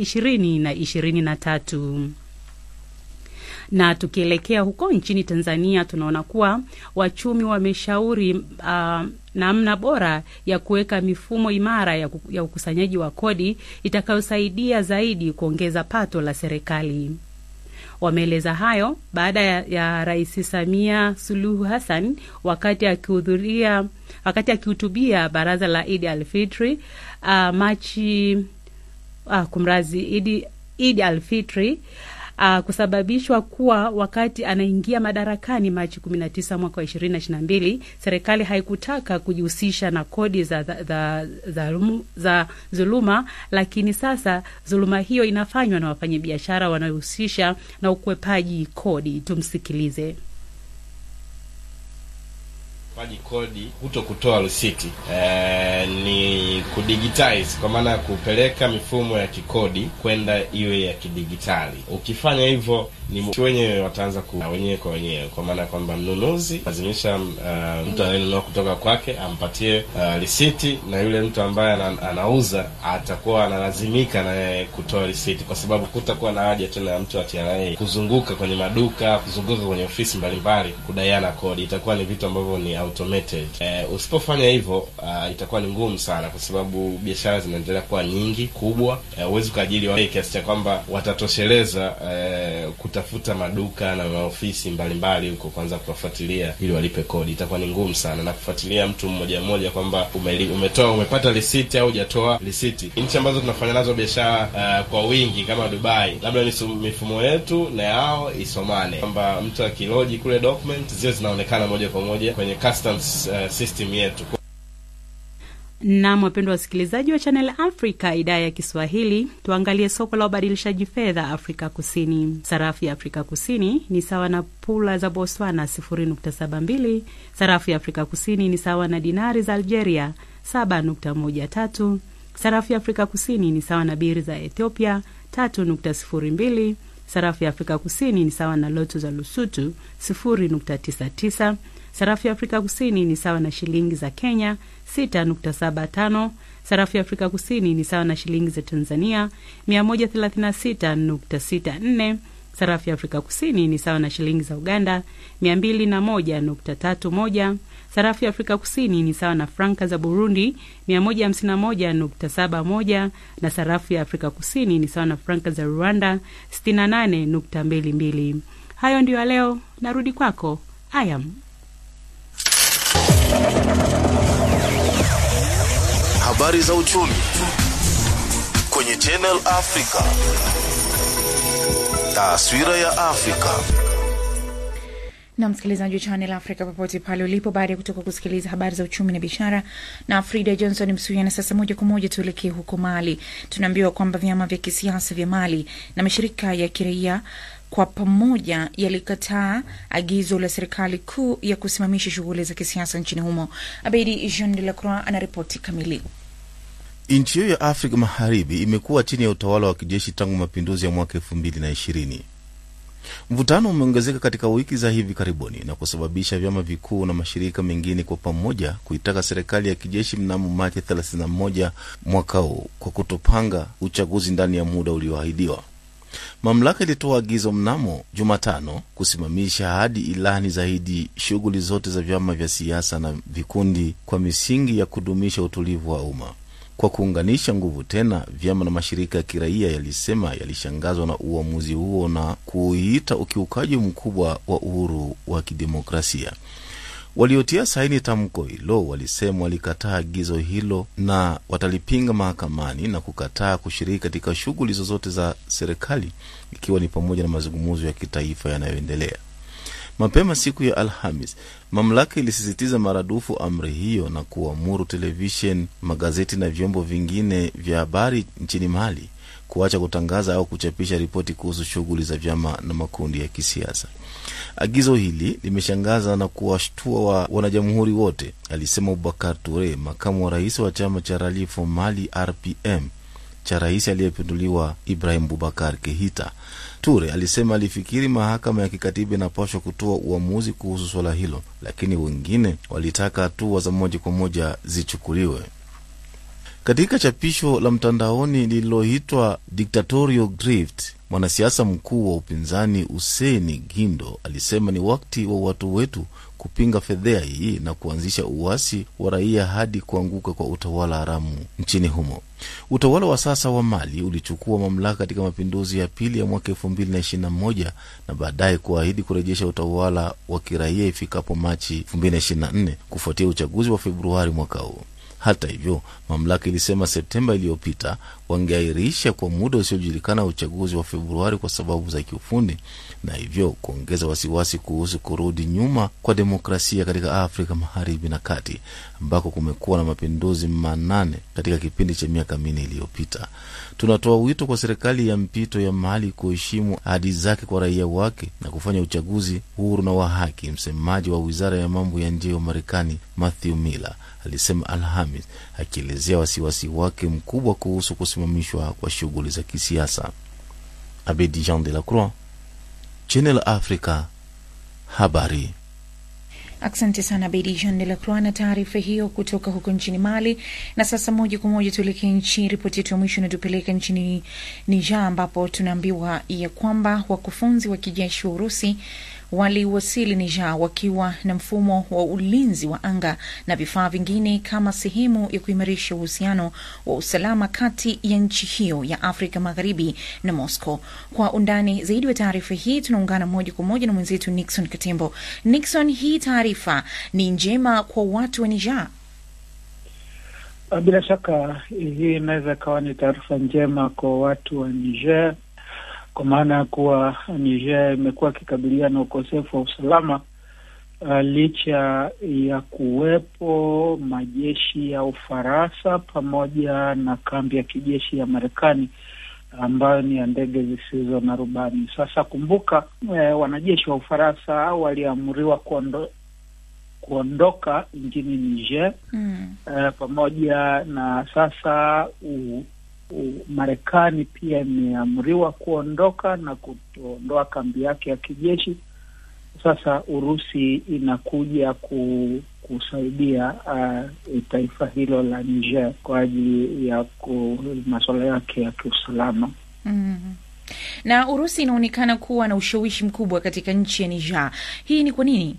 2023 na tukielekea huko nchini Tanzania tunaona kuwa wachumi wameshauri uh, namna bora ya kuweka mifumo imara ya, ya ukusanyaji wa kodi itakayosaidia zaidi kuongeza pato la serikali. Wameeleza hayo baada ya, ya Rais Samia Suluhu Hassan wakati akihudhuria wakati akihutubia baraza la Idi Alfitri uh, Machi uh, kumrazi Idi, Idi Alfitri uh, kusababishwa kuwa wakati anaingia madarakani Machi 19 mwaka wa 2022 serikali haikutaka kujihusisha na kodi za, za, za, za, za dhuluma, lakini sasa dhuluma hiyo inafanywa na wafanyabiashara wanaohusisha na ukwepaji kodi. Tumsikilize. paji kodi huto kutoa risiti e, ni kudigitize kwa maana ya kupeleka mifumo ya kikodi kwenda iwe ya kidigitali. Ukifanya hivyo ni wenyewe wataanza ku wenyewe kwa wenyewe, kwa maana ya kwamba mnunuzi lazimisha uh, mtu anayenunua kutoka kwake ampatie uh, risiti, na yule mtu ambaye anauza atakuwa analazimika naye kutoa risiti, kwa sababu kutakuwa na haja tena ya mtu wa TRA kuzunguka kwenye maduka, kuzunguka kwenye ofisi mbalimbali kudaiana kodi. Itakuwa ni vitu ambavyo ni automated. Eh, usipofanya hivyo uh, itakuwa ni ngumu sana, kwa sababu biashara zinaendelea kuwa nyingi kubwa. Huwezi uh, ukaajiri watu kiasi cha kwamba watatosheleza uh, kutafuta maduka na maofisi mbalimbali huko kwanza kuwafuatilia ili walipe kodi, itakuwa ni ngumu sana, na kufuatilia mtu mmoja mmoja kwamba umetoa umepata risiti au hujatoa risiti. Nchi ambazo tunafanya nazo biashara uh, kwa wingi kama Dubai, labda ni mifumo yetu na yao isomane, kwamba mtu akiloji kule document zile zinaonekana moja kwa moja kwenye customs uh, system yetu. Nam, wapendwa wasikilizaji wa Channel Africa idhaa ya Kiswahili, tuangalie soko la ubadilishaji fedha Afrika Kusini. Sarafu ya Afrika Kusini ni sawa na pula za Botswana 0.72. Sarafu ya Afrika Kusini ni sawa na dinari za Algeria 7.13. Sarafu ya Afrika Kusini ni sawa na biri za Ethiopia 3.02. Sarafu ya Afrika Kusini ni sawa na lotu za Lusutu 0.99. Sarafu ya Afrika Kusini ni sawa na shilingi za Kenya 6.75. Sarafu ya Afrika Kusini ni sawa na shilingi za Tanzania 136.64. Sarafu ya Afrika Kusini ni sawa na shilingi za Uganda 201.31. Sarafu ya Afrika Kusini ni sawa na franka za Burundi 151.71 na sarafu ya Afrika Kusini ni sawa na franka za Rwanda 68.22. Hayo ndiyo ya leo, narudi kwako Ayam. Habari za uchumi kwenye Channel Africa. Taswira ya Afrika. na msikilizaji wa Channel Africa popote pale ulipo, baada ya kutoka kusikiliza habari za uchumi na biashara na Frida Johnson Msuya. Na sasa moja kwa moja tuelekee huko Mali. Tunaambiwa kwamba vyama vya kisiasa vya Mali na mashirika ya kiraia kwa pamoja yalikataa agizo la serikali kuu ya kusimamisha shughuli za kisiasa nchini humo. Abedi Jean de la Croix anaripoti kamili. Nchi hiyo ya Afrika Magharibi imekuwa chini ya utawala wa kijeshi tangu mapinduzi ya mwaka elfu mbili na ishirini. Mvutano umeongezeka katika wiki za hivi karibuni na kusababisha vyama vikuu na mashirika mengine kwa pamoja kuitaka serikali ya kijeshi mnamo Machi 31 mwaka huu kwa kutopanga uchaguzi ndani ya muda ulioahidiwa. Mamlaka ilitoa agizo mnamo Jumatano kusimamisha hadi ilani zaidi shughuli zote za vyama vya siasa na vikundi kwa misingi ya kudumisha utulivu wa umma. Kwa kuunganisha nguvu tena, vyama na mashirika ya kiraia yalisema yalishangazwa na uamuzi huo na kuuita ukiukaji mkubwa wa uhuru wa kidemokrasia. Waliotia saini tamko hilo walisema walikataa agizo hilo na watalipinga mahakamani na kukataa kushiriki katika shughuli zozote za serikali, ikiwa ni pamoja na mazungumzo ya kitaifa yanayoendelea. Mapema siku ya Alhamis, mamlaka ilisisitiza maradufu amri hiyo na kuamuru televishen, magazeti na vyombo vingine vya habari nchini Mali kuacha kutangaza au kuchapisha ripoti kuhusu shughuli za vyama na makundi ya kisiasa. Agizo hili limeshangaza na kuwashtua wa wanajamhuri wote, alisema Abubakar Ture, makamu wa rais wa chama cha Rally for Mali RPM cha rais aliyepinduliwa Ibrahim Bubakar Kehita. Ture alisema alifikiri mahakama ya kikatiba inapaswa kutoa uamuzi kuhusu swala hilo, lakini wengine walitaka hatua za moja kwa moja zichukuliwe. Katika chapisho la mtandaoni lililoitwa Dictatorial Grift, mwanasiasa mkuu wa upinzani Huseni Gindo alisema ni wakati wa watu wetu kupinga fedhea hii na kuanzisha uasi wa raia hadi kuanguka kwa utawala haramu nchini humo. Utawala wa sasa wa Mali ulichukua mamlaka katika mapinduzi ya pili ya mwaka elfu mbili na ishirini na moja na baadaye kuahidi kurejesha utawala wa kiraia ifikapo Machi elfu mbili na ishirini na nne kufuatia uchaguzi wa Februari mwaka huu. Hata hivyo, mamlaka ilisema Septemba iliyopita wangeahirisha kwa muda usiojulikana uchaguzi wa Februari kwa sababu za kiufundi, na hivyo kuongeza wasiwasi kuhusu kurudi nyuma kwa demokrasia katika Afrika Magharibi na Kati, ambako kumekuwa na mapinduzi manane katika kipindi cha miaka minne iliyopita. Tunatoa wito kwa serikali ya mpito ya Mali kuheshimu ahadi zake kwa raia wake na kufanya uchaguzi huru na wa haki, msemaji wa wizara ya mambo ya nje wa Marekani Matthew Miller alisema Alhamis, akielezea wasiwasi wake mkubwa kuhusu kusimamishwa kwa shughuli za kisiasa. Abedi Jean de la Croix, Channel Africa, habari. Asante sana Bedi Jean de la Croix na taarifa hiyo kutoka huko nchini Mali. Na sasa moja kwa moja tuelekee nchi, ripoti yetu ya mwisho inatupeleka nchini Niger, ambapo tunaambiwa ya kwamba wakufunzi wa kijeshi wa Urusi waliwasili Niger wakiwa na mfumo wa ulinzi wa anga na vifaa vingine kama sehemu ya kuimarisha uhusiano wa usalama kati ya nchi hiyo ya Afrika Magharibi na Moscow. Kwa undani zaidi wa taarifa hii tunaungana moja kwa moja na mwenzetu Nixon Katembo. Nixon, hii taarifa ni njema kwa watu wa Niger? Bila shaka hii inaweza ikawa ni taarifa njema kwa watu wa Niger kwa maana ya kuwa Niger imekuwa ikikabiliana na ukosefu wa usalama uh, licha ya kuwepo majeshi ya Ufaransa pamoja na kambi ya kijeshi ya Marekani ambayo ni ya ndege zisizo na rubani. Sasa kumbuka, eh, wanajeshi wa Ufaransa waliamriwa kuondo, kuondoka nchini Niger mm. eh, pamoja na sasa u, Marekani pia imeamriwa kuondoka na kuondoa kambi yake ya kijeshi. Sasa Urusi inakuja ku, kusaidia uh, taifa hilo la Niger kwa ajili ya masuala yake ya kiusalama. mm. Na Urusi inaonekana kuwa na ushawishi mkubwa katika nchi ya Niger. Hii ni kwa nini?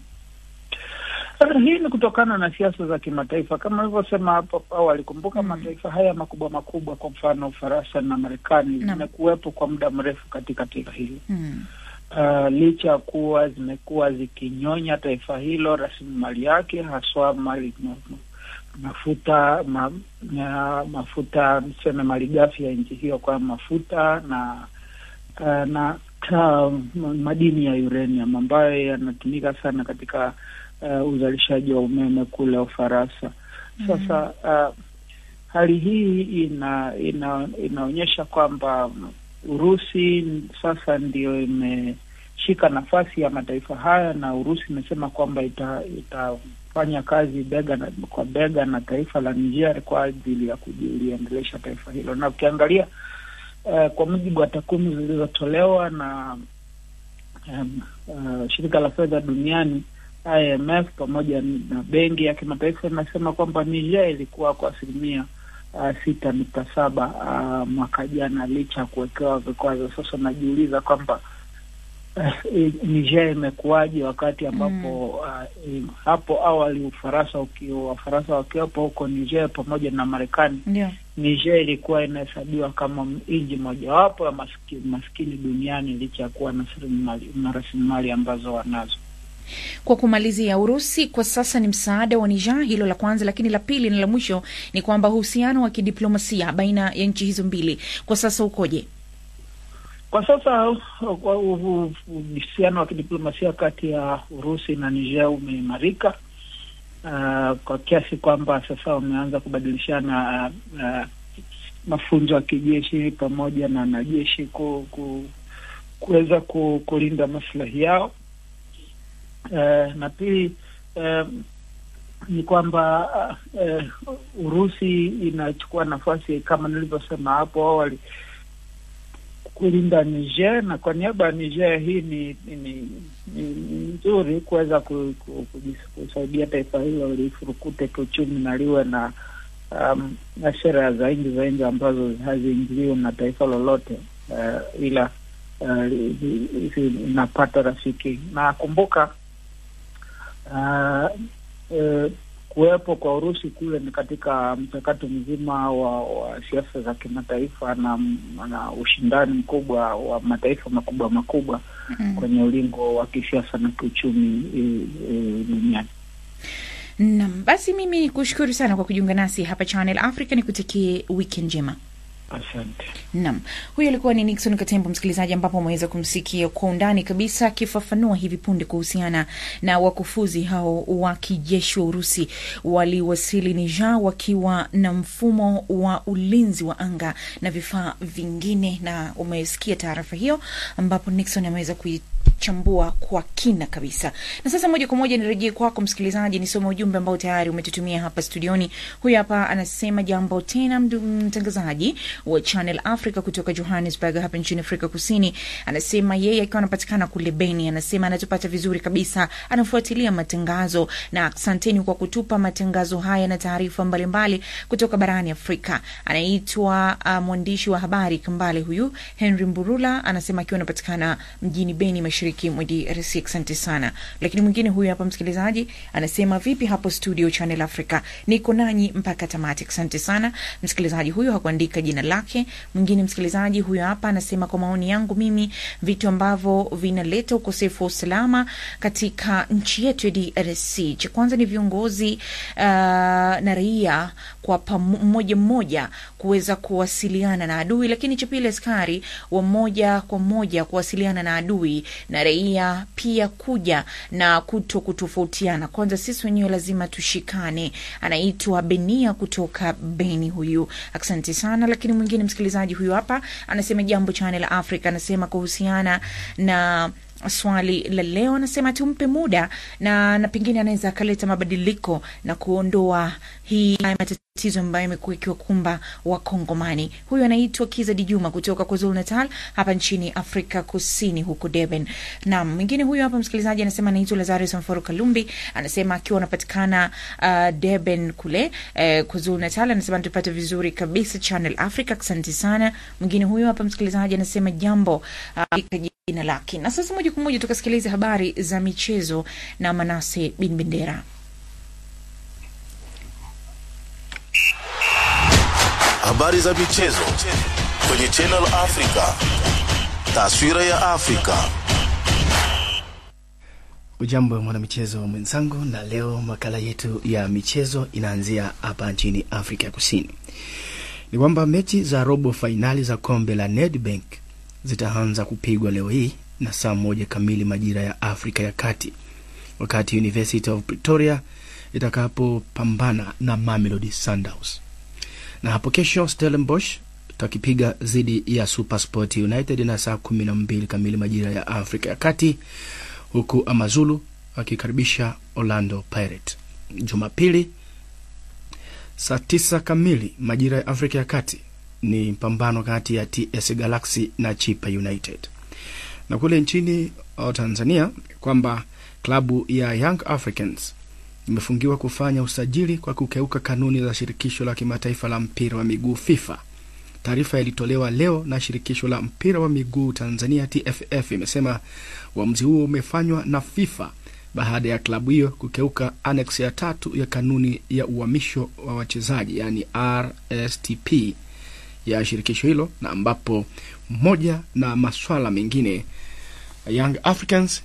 Sasa hii ni kutokana na siasa za kimataifa kama alivyosema hapo awali. Kumbuka mataifa haya makubwa makubwa, kwa mfano Ufaransa na Marekani zimekuwepo kwa muda mrefu katika taifa hili Mm. uh, licha ya kuwa zimekuwa zikinyonya taifa hilo rasilimali yake haswa mali ma, ma, mafuta ma, ma, mafuta niseme malighafi ya nchi hiyo kwa mafuta na uh, na uh, madini ya uranium ambayo yanatumika sana katika uh, uzalishaji wa umeme kule Ufaransa. Sasa uh, hali hii ina, ina inaonyesha kwamba Urusi sasa ndio imeshika nafasi ya mataifa haya, na Urusi imesema kwamba ita, itafanya kazi bega na, kwa bega na taifa la Niger kwa ajili ya kuliendelesha taifa hilo, na ukiangalia uh, kwa mujibu wa takwimu zilizotolewa na um, uh, shirika la fedha duniani IMF pamoja na benki ya kimataifa inasema kwamba Niger ilikuwa kwa asilimia uh, sita nukta saba uh, mwaka jana licha ya kuwekewa vikwazo. Sasa najiuliza kwamba uh, Niger imekuwaje wakati ambapo uh, im- hapo awali Ufaransa ukiwa Wafaransa wakiwepo huko Niger pamoja na Marekani Ndio. Niger ilikuwa inahesabiwa kama nchi mojawapo ya maskini, maskini duniani licha ya kuwa na rasilimali- na rasilimali ambazo wanazo. Kwa kumalizia, Urusi kwa sasa ni msaada wa Niger, hilo la kwanza, lakini la pili na la mwisho ni kwamba uhusiano wa kidiplomasia baina ya nchi hizo mbili kwa sasa ukoje? Kwa sasa uh, kwa u- u- uhusiano wa kidiplomasia kati ya Urusi na Niger umeimarika uh, kwa kiasi kwamba sasa wameanza kubadilishana uh, uh, mafunzo ya kijeshi pamoja na wanajeshi ku, ku, kuweza ku, kulinda maslahi yao. Uh, na pili um, ni kwamba uh, uh, Urusi inachukua nafasi kama nilivyosema hapo awali kulinda Niger na kwa niaba ya Niger hii ni ni, ni, ni nzuri kuweza ku, ku, kujis- kusaidia taifa hilo lifurukute kiuchumi na liwe na um, na sera za nchi za nje ambazo haziingiliwi na taifa lolote uh, ila uh, li- li- li- inapata rafiki na kumbuka uh, uh, kuwepo kwa Urusi kule ni katika mchakato mzima wa, wa siasa za kimataifa na, na ushindani mkubwa wa mataifa makubwa makubwa Mm. kwenye ulingo wa kisiasa na kiuchumi e, e, duniani. Naam, basi mimi ni kushukuru sana kwa kujiunga nasi hapa Channel Africa, nikutakie weekend njema. Asante. Naam, huyo alikuwa ni Nixon Katembo, msikilizaji, ambapo umeweza kumsikia kwa undani kabisa akifafanua hivi punde kuhusiana na wakufuzi hao wa kijeshi wa Urusi waliwasili Niger wakiwa na mfumo wa ulinzi wa anga na vifaa vingine, na umesikia taarifa hiyo ambapo Nixon ameweza kui chambua kwa kina kabisa. Na sasa moja kwa moja nirejee kwako msikilizaji, nisome ujumbe ambao tayari umetutumia hapa studioni. Huyu hapa anasema jambo tena, mdu- mtangazaji wa Channel Africa kutoka Johannesburg hapa nchini Afrika Kusini. Anasema yeye akiwa anapatikana kule Beni, anasema anatupata vizuri kabisa, anafuatilia matangazo na asanteni kwa kutupa matangazo haya na taarifa mbalimbali kutoka barani Afrika. Anaitwa uh, mwandishi wa habari Kambale huyu Henry Mburula, anasema akiwa anapatikana mjini Beni, mashariki mwa DRC. Asante sana. Lakini mwingine huyu hapa msikilizaji anasema vipi hapo studio Channel Africa, niko nanyi mpaka tamati. Asante sana msikilizaji huyu, hakuandika jina lake. Mwingine msikilizaji huyu hapa anasema kwa maoni yangu mimi, vitu ambavyo vinaleta ukosefu wa usalama katika nchi yetu ya DRC, cha kwanza ni viongozi uh, na raia kwa pamo- mmoja mmoja kuweza kuwasiliana na adui, lakini cha pili askari wa moja kwa moja kuwasiliana na adui na raia pia kuja na kuto kutofautiana. Kwanza sisi wenyewe lazima tushikane. Anaitwa Benia kutoka Beni huyu, asante sana. Lakini mwingine msikilizaji huyu hapa anasema jambo Channel Africa, anasema kuhusiana na swali la leo anasema tumpe muda na, na pengine anaweza akaleta mabadiliko na kuondoa hii haya matatizo ambayo imekuwa ikiwakumba Wakongomani. Huyu anaitwa Kiza Dijuma kutoka KwaZulu Natal hapa nchini Afrika Kusini, huko Durban. Naam, mwingine huyu hapa msikilizaji anasema anaitwa Lazarus Mforo Kalumbi, anasema akiwa anapatikana uh, Durban kule uh, KwaZulu Natal, anasema tupate vizuri kabisa Channel Africa, asante sana. Mwingine huyu hapa msikilizaji anasema jambo uh, jina lake. Na sasa moja kwa moja tukasikiliza habari za michezo na Manase Bin Bendera. Habari za michezo kwenye Channel Africa. Taswira ya Afrika. Ujambo mwanamichezo mwenzangu, na leo makala yetu ya michezo inaanzia hapa nchini Afrika ya Kusini. Ni kwamba mechi za robo fainali za kombe la Nedbank zitaanza kupigwa leo hii na saa moja kamili majira ya Afrika ya Kati, wakati University of Pretoria itakapopambana na Mamelodi Sundowns, na hapo kesho Stellenbosch takipiga dhidi ya Supersport United na saa kumi na mbili kamili majira ya Afrika ya Kati, huku Amazulu akikaribisha Orlando Pirates. Jumapili saa tisa kamili majira ya Afrika ya Kati ni pambano kati ya TS Galaxy na Chipa United. Na kule nchini uh, Tanzania kwamba klabu ya Young Africans imefungiwa kufanya usajili kwa kukeuka kanuni za shirikisho la kimataifa la mpira wa miguu FIFA. Taarifa ilitolewa leo na shirikisho la mpira wa miguu Tanzania TFF imesema uamuzi huo umefanywa na FIFA baada ya klabu hiyo kukeuka annex ya tatu ya kanuni ya uhamisho wa wachezaji yani RSTP ya shirikisho hilo, na ambapo moja na maswala mengine Young Africans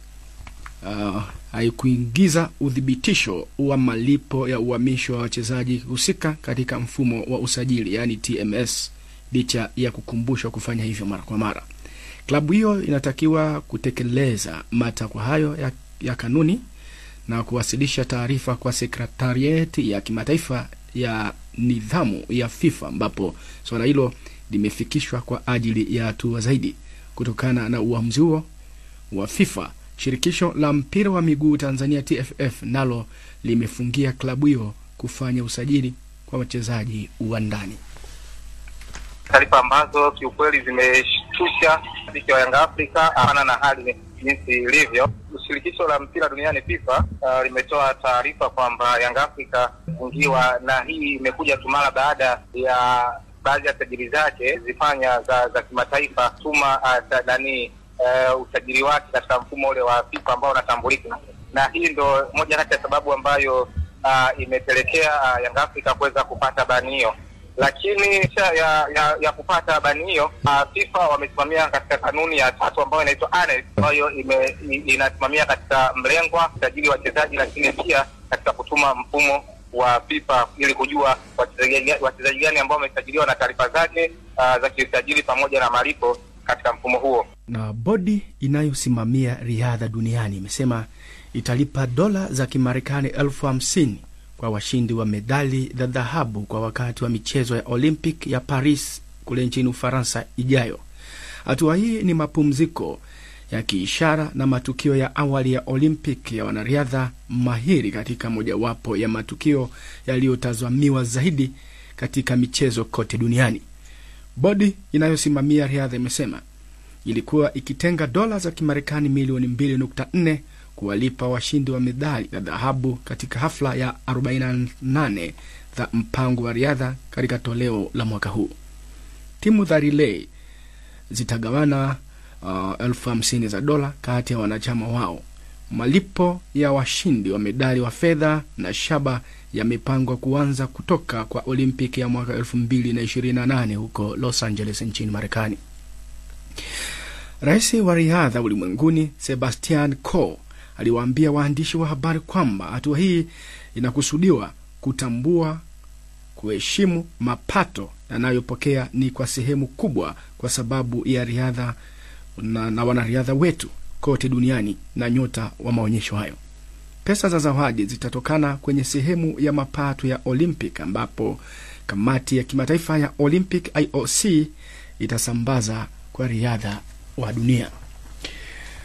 uh, haikuingiza uthibitisho wa malipo ya uhamisho wa wachezaji husika katika mfumo wa usajili yani TMS, licha ya kukumbushwa kufanya hivyo mara kwa mara. Klabu hiyo inatakiwa kutekeleza matakwa hayo ya, ya kanuni na kuwasilisha taarifa kwa sekretarieti ya kimataifa ya nidhamu ya FIFA ambapo suala hilo limefikishwa kwa ajili ya hatua zaidi. Kutokana na uamuzi huo wa FIFA, shirikisho la mpira wa miguu Tanzania TFF nalo limefungia klabu hiyo kufanya usajili kwa wachezaji wa ndani. Taarifa ambazo kiukweli zimeshtusha shabiki wa Yanga Afrika ana na hali jinsi ilivyo. Shirikisho la mpira duniani FIFA uh, limetoa taarifa kwamba Yanga Afrika fungiwa, na hii imekuja tu mara baada ya baadhi ya sajili zake zifanya za, za kimataifa tuma uh, nani uh, usajili wake katika mfumo ule wa FIFA ambao unatambulika, na hii ndo moja kati ya sababu ambayo uh, imepelekea uh, Yanga Afrika kuweza kupata bani hiyo lakini ya, ya, ya kupata bani hiyo uh, FIFA wamesimamia katika kanuni ya tatu ambayo inaitwa ANEX ambayo ime- i- inasimamia katika mlengwa usajili wa wachezaji, lakini pia katika kutuma mfumo wa FIFA ili kujua wachezaji wachezaji gani ambao wamesajiliwa na taarifa zake uh, za kiusajili pamoja na malipo katika mfumo huo. Na bodi inayosimamia riadha duniani imesema italipa dola za Kimarekani elfu hamsini kwa washindi wa medali za dhahabu kwa wakati wa michezo ya Olympic ya Paris kule nchini Ufaransa ijayo. Hatua hii ni mapumziko ya kiishara na matukio ya awali ya Olympic ya wanariadha mahiri katika mojawapo ya matukio yaliyotazamiwa zaidi katika michezo kote duniani. Bodi inayosimamia riadha imesema ilikuwa ikitenga dola za Kimarekani milioni 2.4 kuwalipa washindi wa medali za dhahabu katika hafla ya 48 za mpango wa riadha katika toleo la mwaka huu. Timu za relay zitagawana uh, elfu hamsini za dola kati ya wanachama wao. Malipo ya washindi wa medali wa fedha na shaba yamepangwa kuanza kutoka kwa Olimpiki ya mwaka 2028 huko Los Angeles nchini Marekani. Rais wa riadha ulimwenguni Sebastian Coe aliwaambia waandishi wa habari kwamba hatua hii inakusudiwa kutambua, kuheshimu mapato yanayopokea ni kwa sehemu kubwa kwa sababu ya riadha na, na wanariadha wetu kote duniani na nyota wa maonyesho hayo. Pesa za zawadi zitatokana kwenye sehemu ya mapato ya Olympic ambapo kamati ya kimataifa ya Olympic IOC itasambaza kwa riadha wa dunia.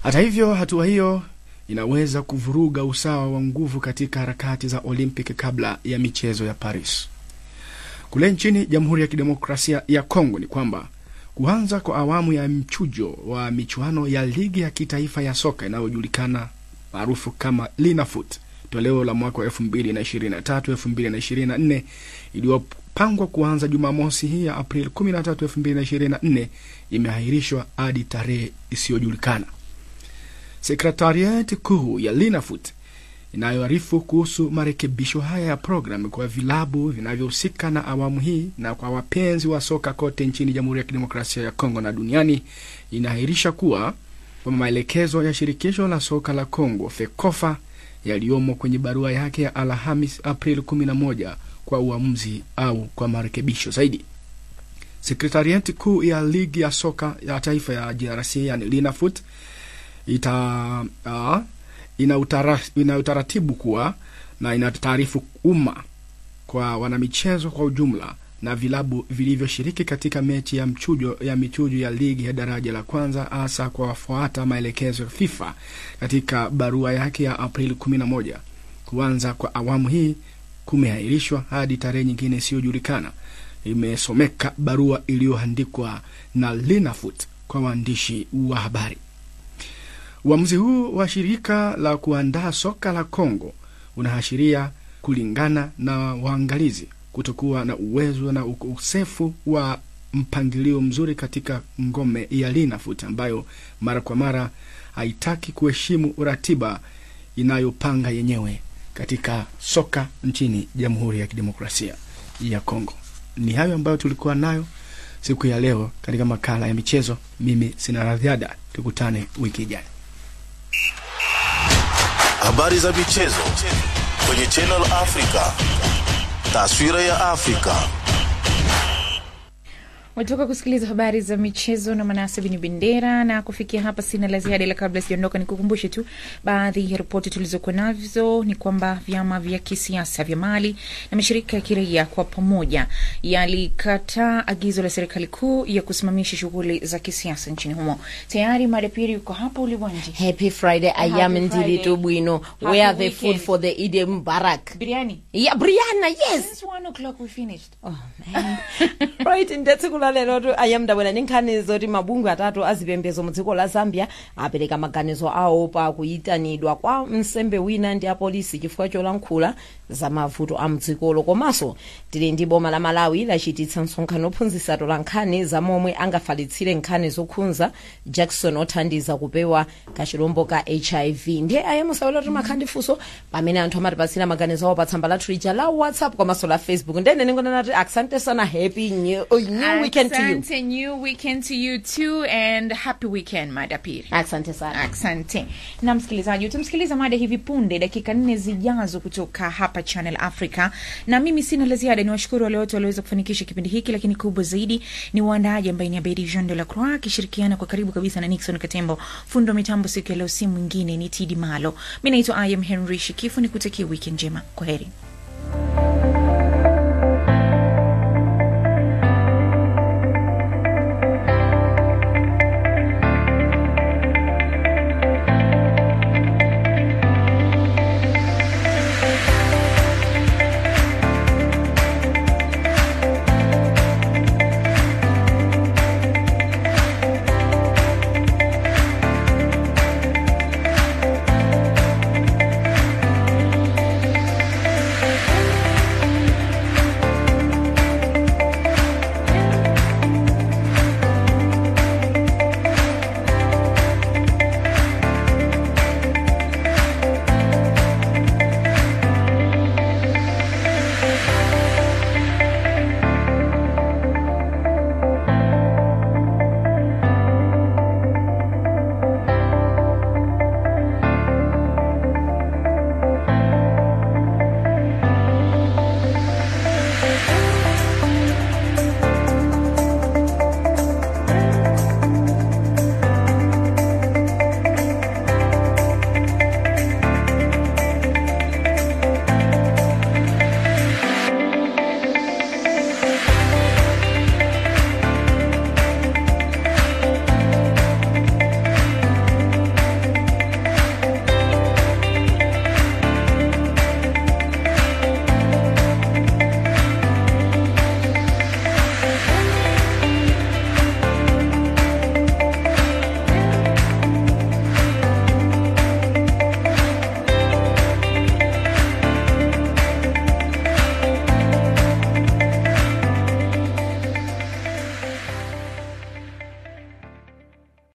Hata hivyo, hatua hiyo inaweza kuvuruga usawa wa nguvu katika harakati za Olympic kabla ya michezo ya Paris. Kule nchini Jamhuri ya Kidemokrasia ya Kongo ni kwamba kuanza kwa awamu ya mchujo wa michuano ya ligi ya kitaifa ya soka inayojulikana maarufu kama Linafoot toleo la mwaka wa 2023 2024 iliyopangwa kuanza Jumamosi hii ya Aprili 13 2024 imeahirishwa hadi tarehe isiyojulikana. Sekretariati kuu ya Linafoot inayoarifu kuhusu marekebisho haya ya programu kwa vilabu vinavyohusika na awamu hii na kwa wapenzi wa soka kote nchini Jamhuri ya Kidemokrasia ya Kongo na duniani inaahirisha kuwa kwa maelekezo ya shirikisho la soka la Kongo FEKOFA yaliyomo kwenye barua yake ya Alhamis Aprili 11 kwa uamuzi au kwa marekebisho zaidi. Sekretariati kuu ya ligi ya soka ya taifa ya DRC yani Linafoot ita uh, ina, utara, ina utaratibu kuwa na ina taarifu umma kwa wanamichezo kwa ujumla na vilabu vilivyoshiriki katika mechi ya mchujo ya michujo ya ligi ya daraja la kwanza hasa kwa wafuata maelekezo ya FIFA katika barua yake ya Aprili 11. Kuanza kwa awamu hii kumeahirishwa hadi tarehe nyingine isiyojulikana, imesomeka barua iliyoandikwa na Linafoot kwa waandishi wa habari. Uamuzi huu wa shirika la kuandaa soka la Kongo unaashiria kulingana na waangalizi kutokuwa na uwezo na ukosefu wa mpangilio mzuri katika ngome ya Linafoot ambayo mara kwa mara haitaki kuheshimu ratiba inayopanga yenyewe katika soka nchini Jamhuri ya Kidemokrasia ya Kongo. Ni hayo ambayo tulikuwa nayo siku ya leo katika makala ya michezo. Mimi sina la ziada, tukutane wiki ijayo. Habari za michezo kwenye Channel Africa. Taswira ya Afrika. Watoka kusikiliza habari za michezo na Manase Bini Bendera, na kufikia hapa sina la ziada, ila kabla sijaondoka, nikukumbushe tu baadhi ya ripoti tulizokuwa nazo. Ni kwamba vyama vya kisiasa vya Mali na mashirika ya kiraia kwa pamoja yalikataa agizo la serikali kuu ya kusimamisha shughuli za kisiasa nchini humo. Tayari madapiri yuko hapa uliwanji. Happy Friday, I am Ndili Tubwino. Where the food for the Eid Mubarak? Biryani. Yeah, Brianna, yes. Since one o'clock we finished. Oh man. right ndatsiku lalero tu ayamdabwera ndi nkhani zoti mabungwe atatu azipembedzo mu dziko la zambia apereka maganizo awo pa kuyitanidwa kwa msembe wina ndi apolisi chifukwa cholankhula za mavuto a mdzikolo komanso tili ndi boma la malawi lachititsa msonkhano ophunzitsa tola nkhani za momwe angafalitsire nkhani zokhudza jackson othandiza kupewa kachilombo ka hiv ndiye ayamusawira kuti makhandi funso pamene anthu amatipatsira maganizo awo pa tsamba lathu lija la whatsapp komanso la facebook ndene ningonena kuti asante sana happy new, uh, new weekend to you Asante, new weekend to you too and happy weekend madapiri. Asante sana. Asante. Na msikilizaji, utamsikiliza mada hivi punde dakika nne zijazo kutoka hapa Channel Africa, na mimi sina la ziada. Ni washukuru wale wote walioweza kufanikisha kipindi hiki, lakini kubwa zaidi ni waandaaji ambaye ni Abedi Jean de la Croix akishirikiana kwa karibu kabisa na Nixon Katembo. Fundo wa mitambo siku ya leo si mwingine ni Tidi Malo. Mi naitwa I am Henry Shikifu, ni kutakia weekend njema. Kwa heri.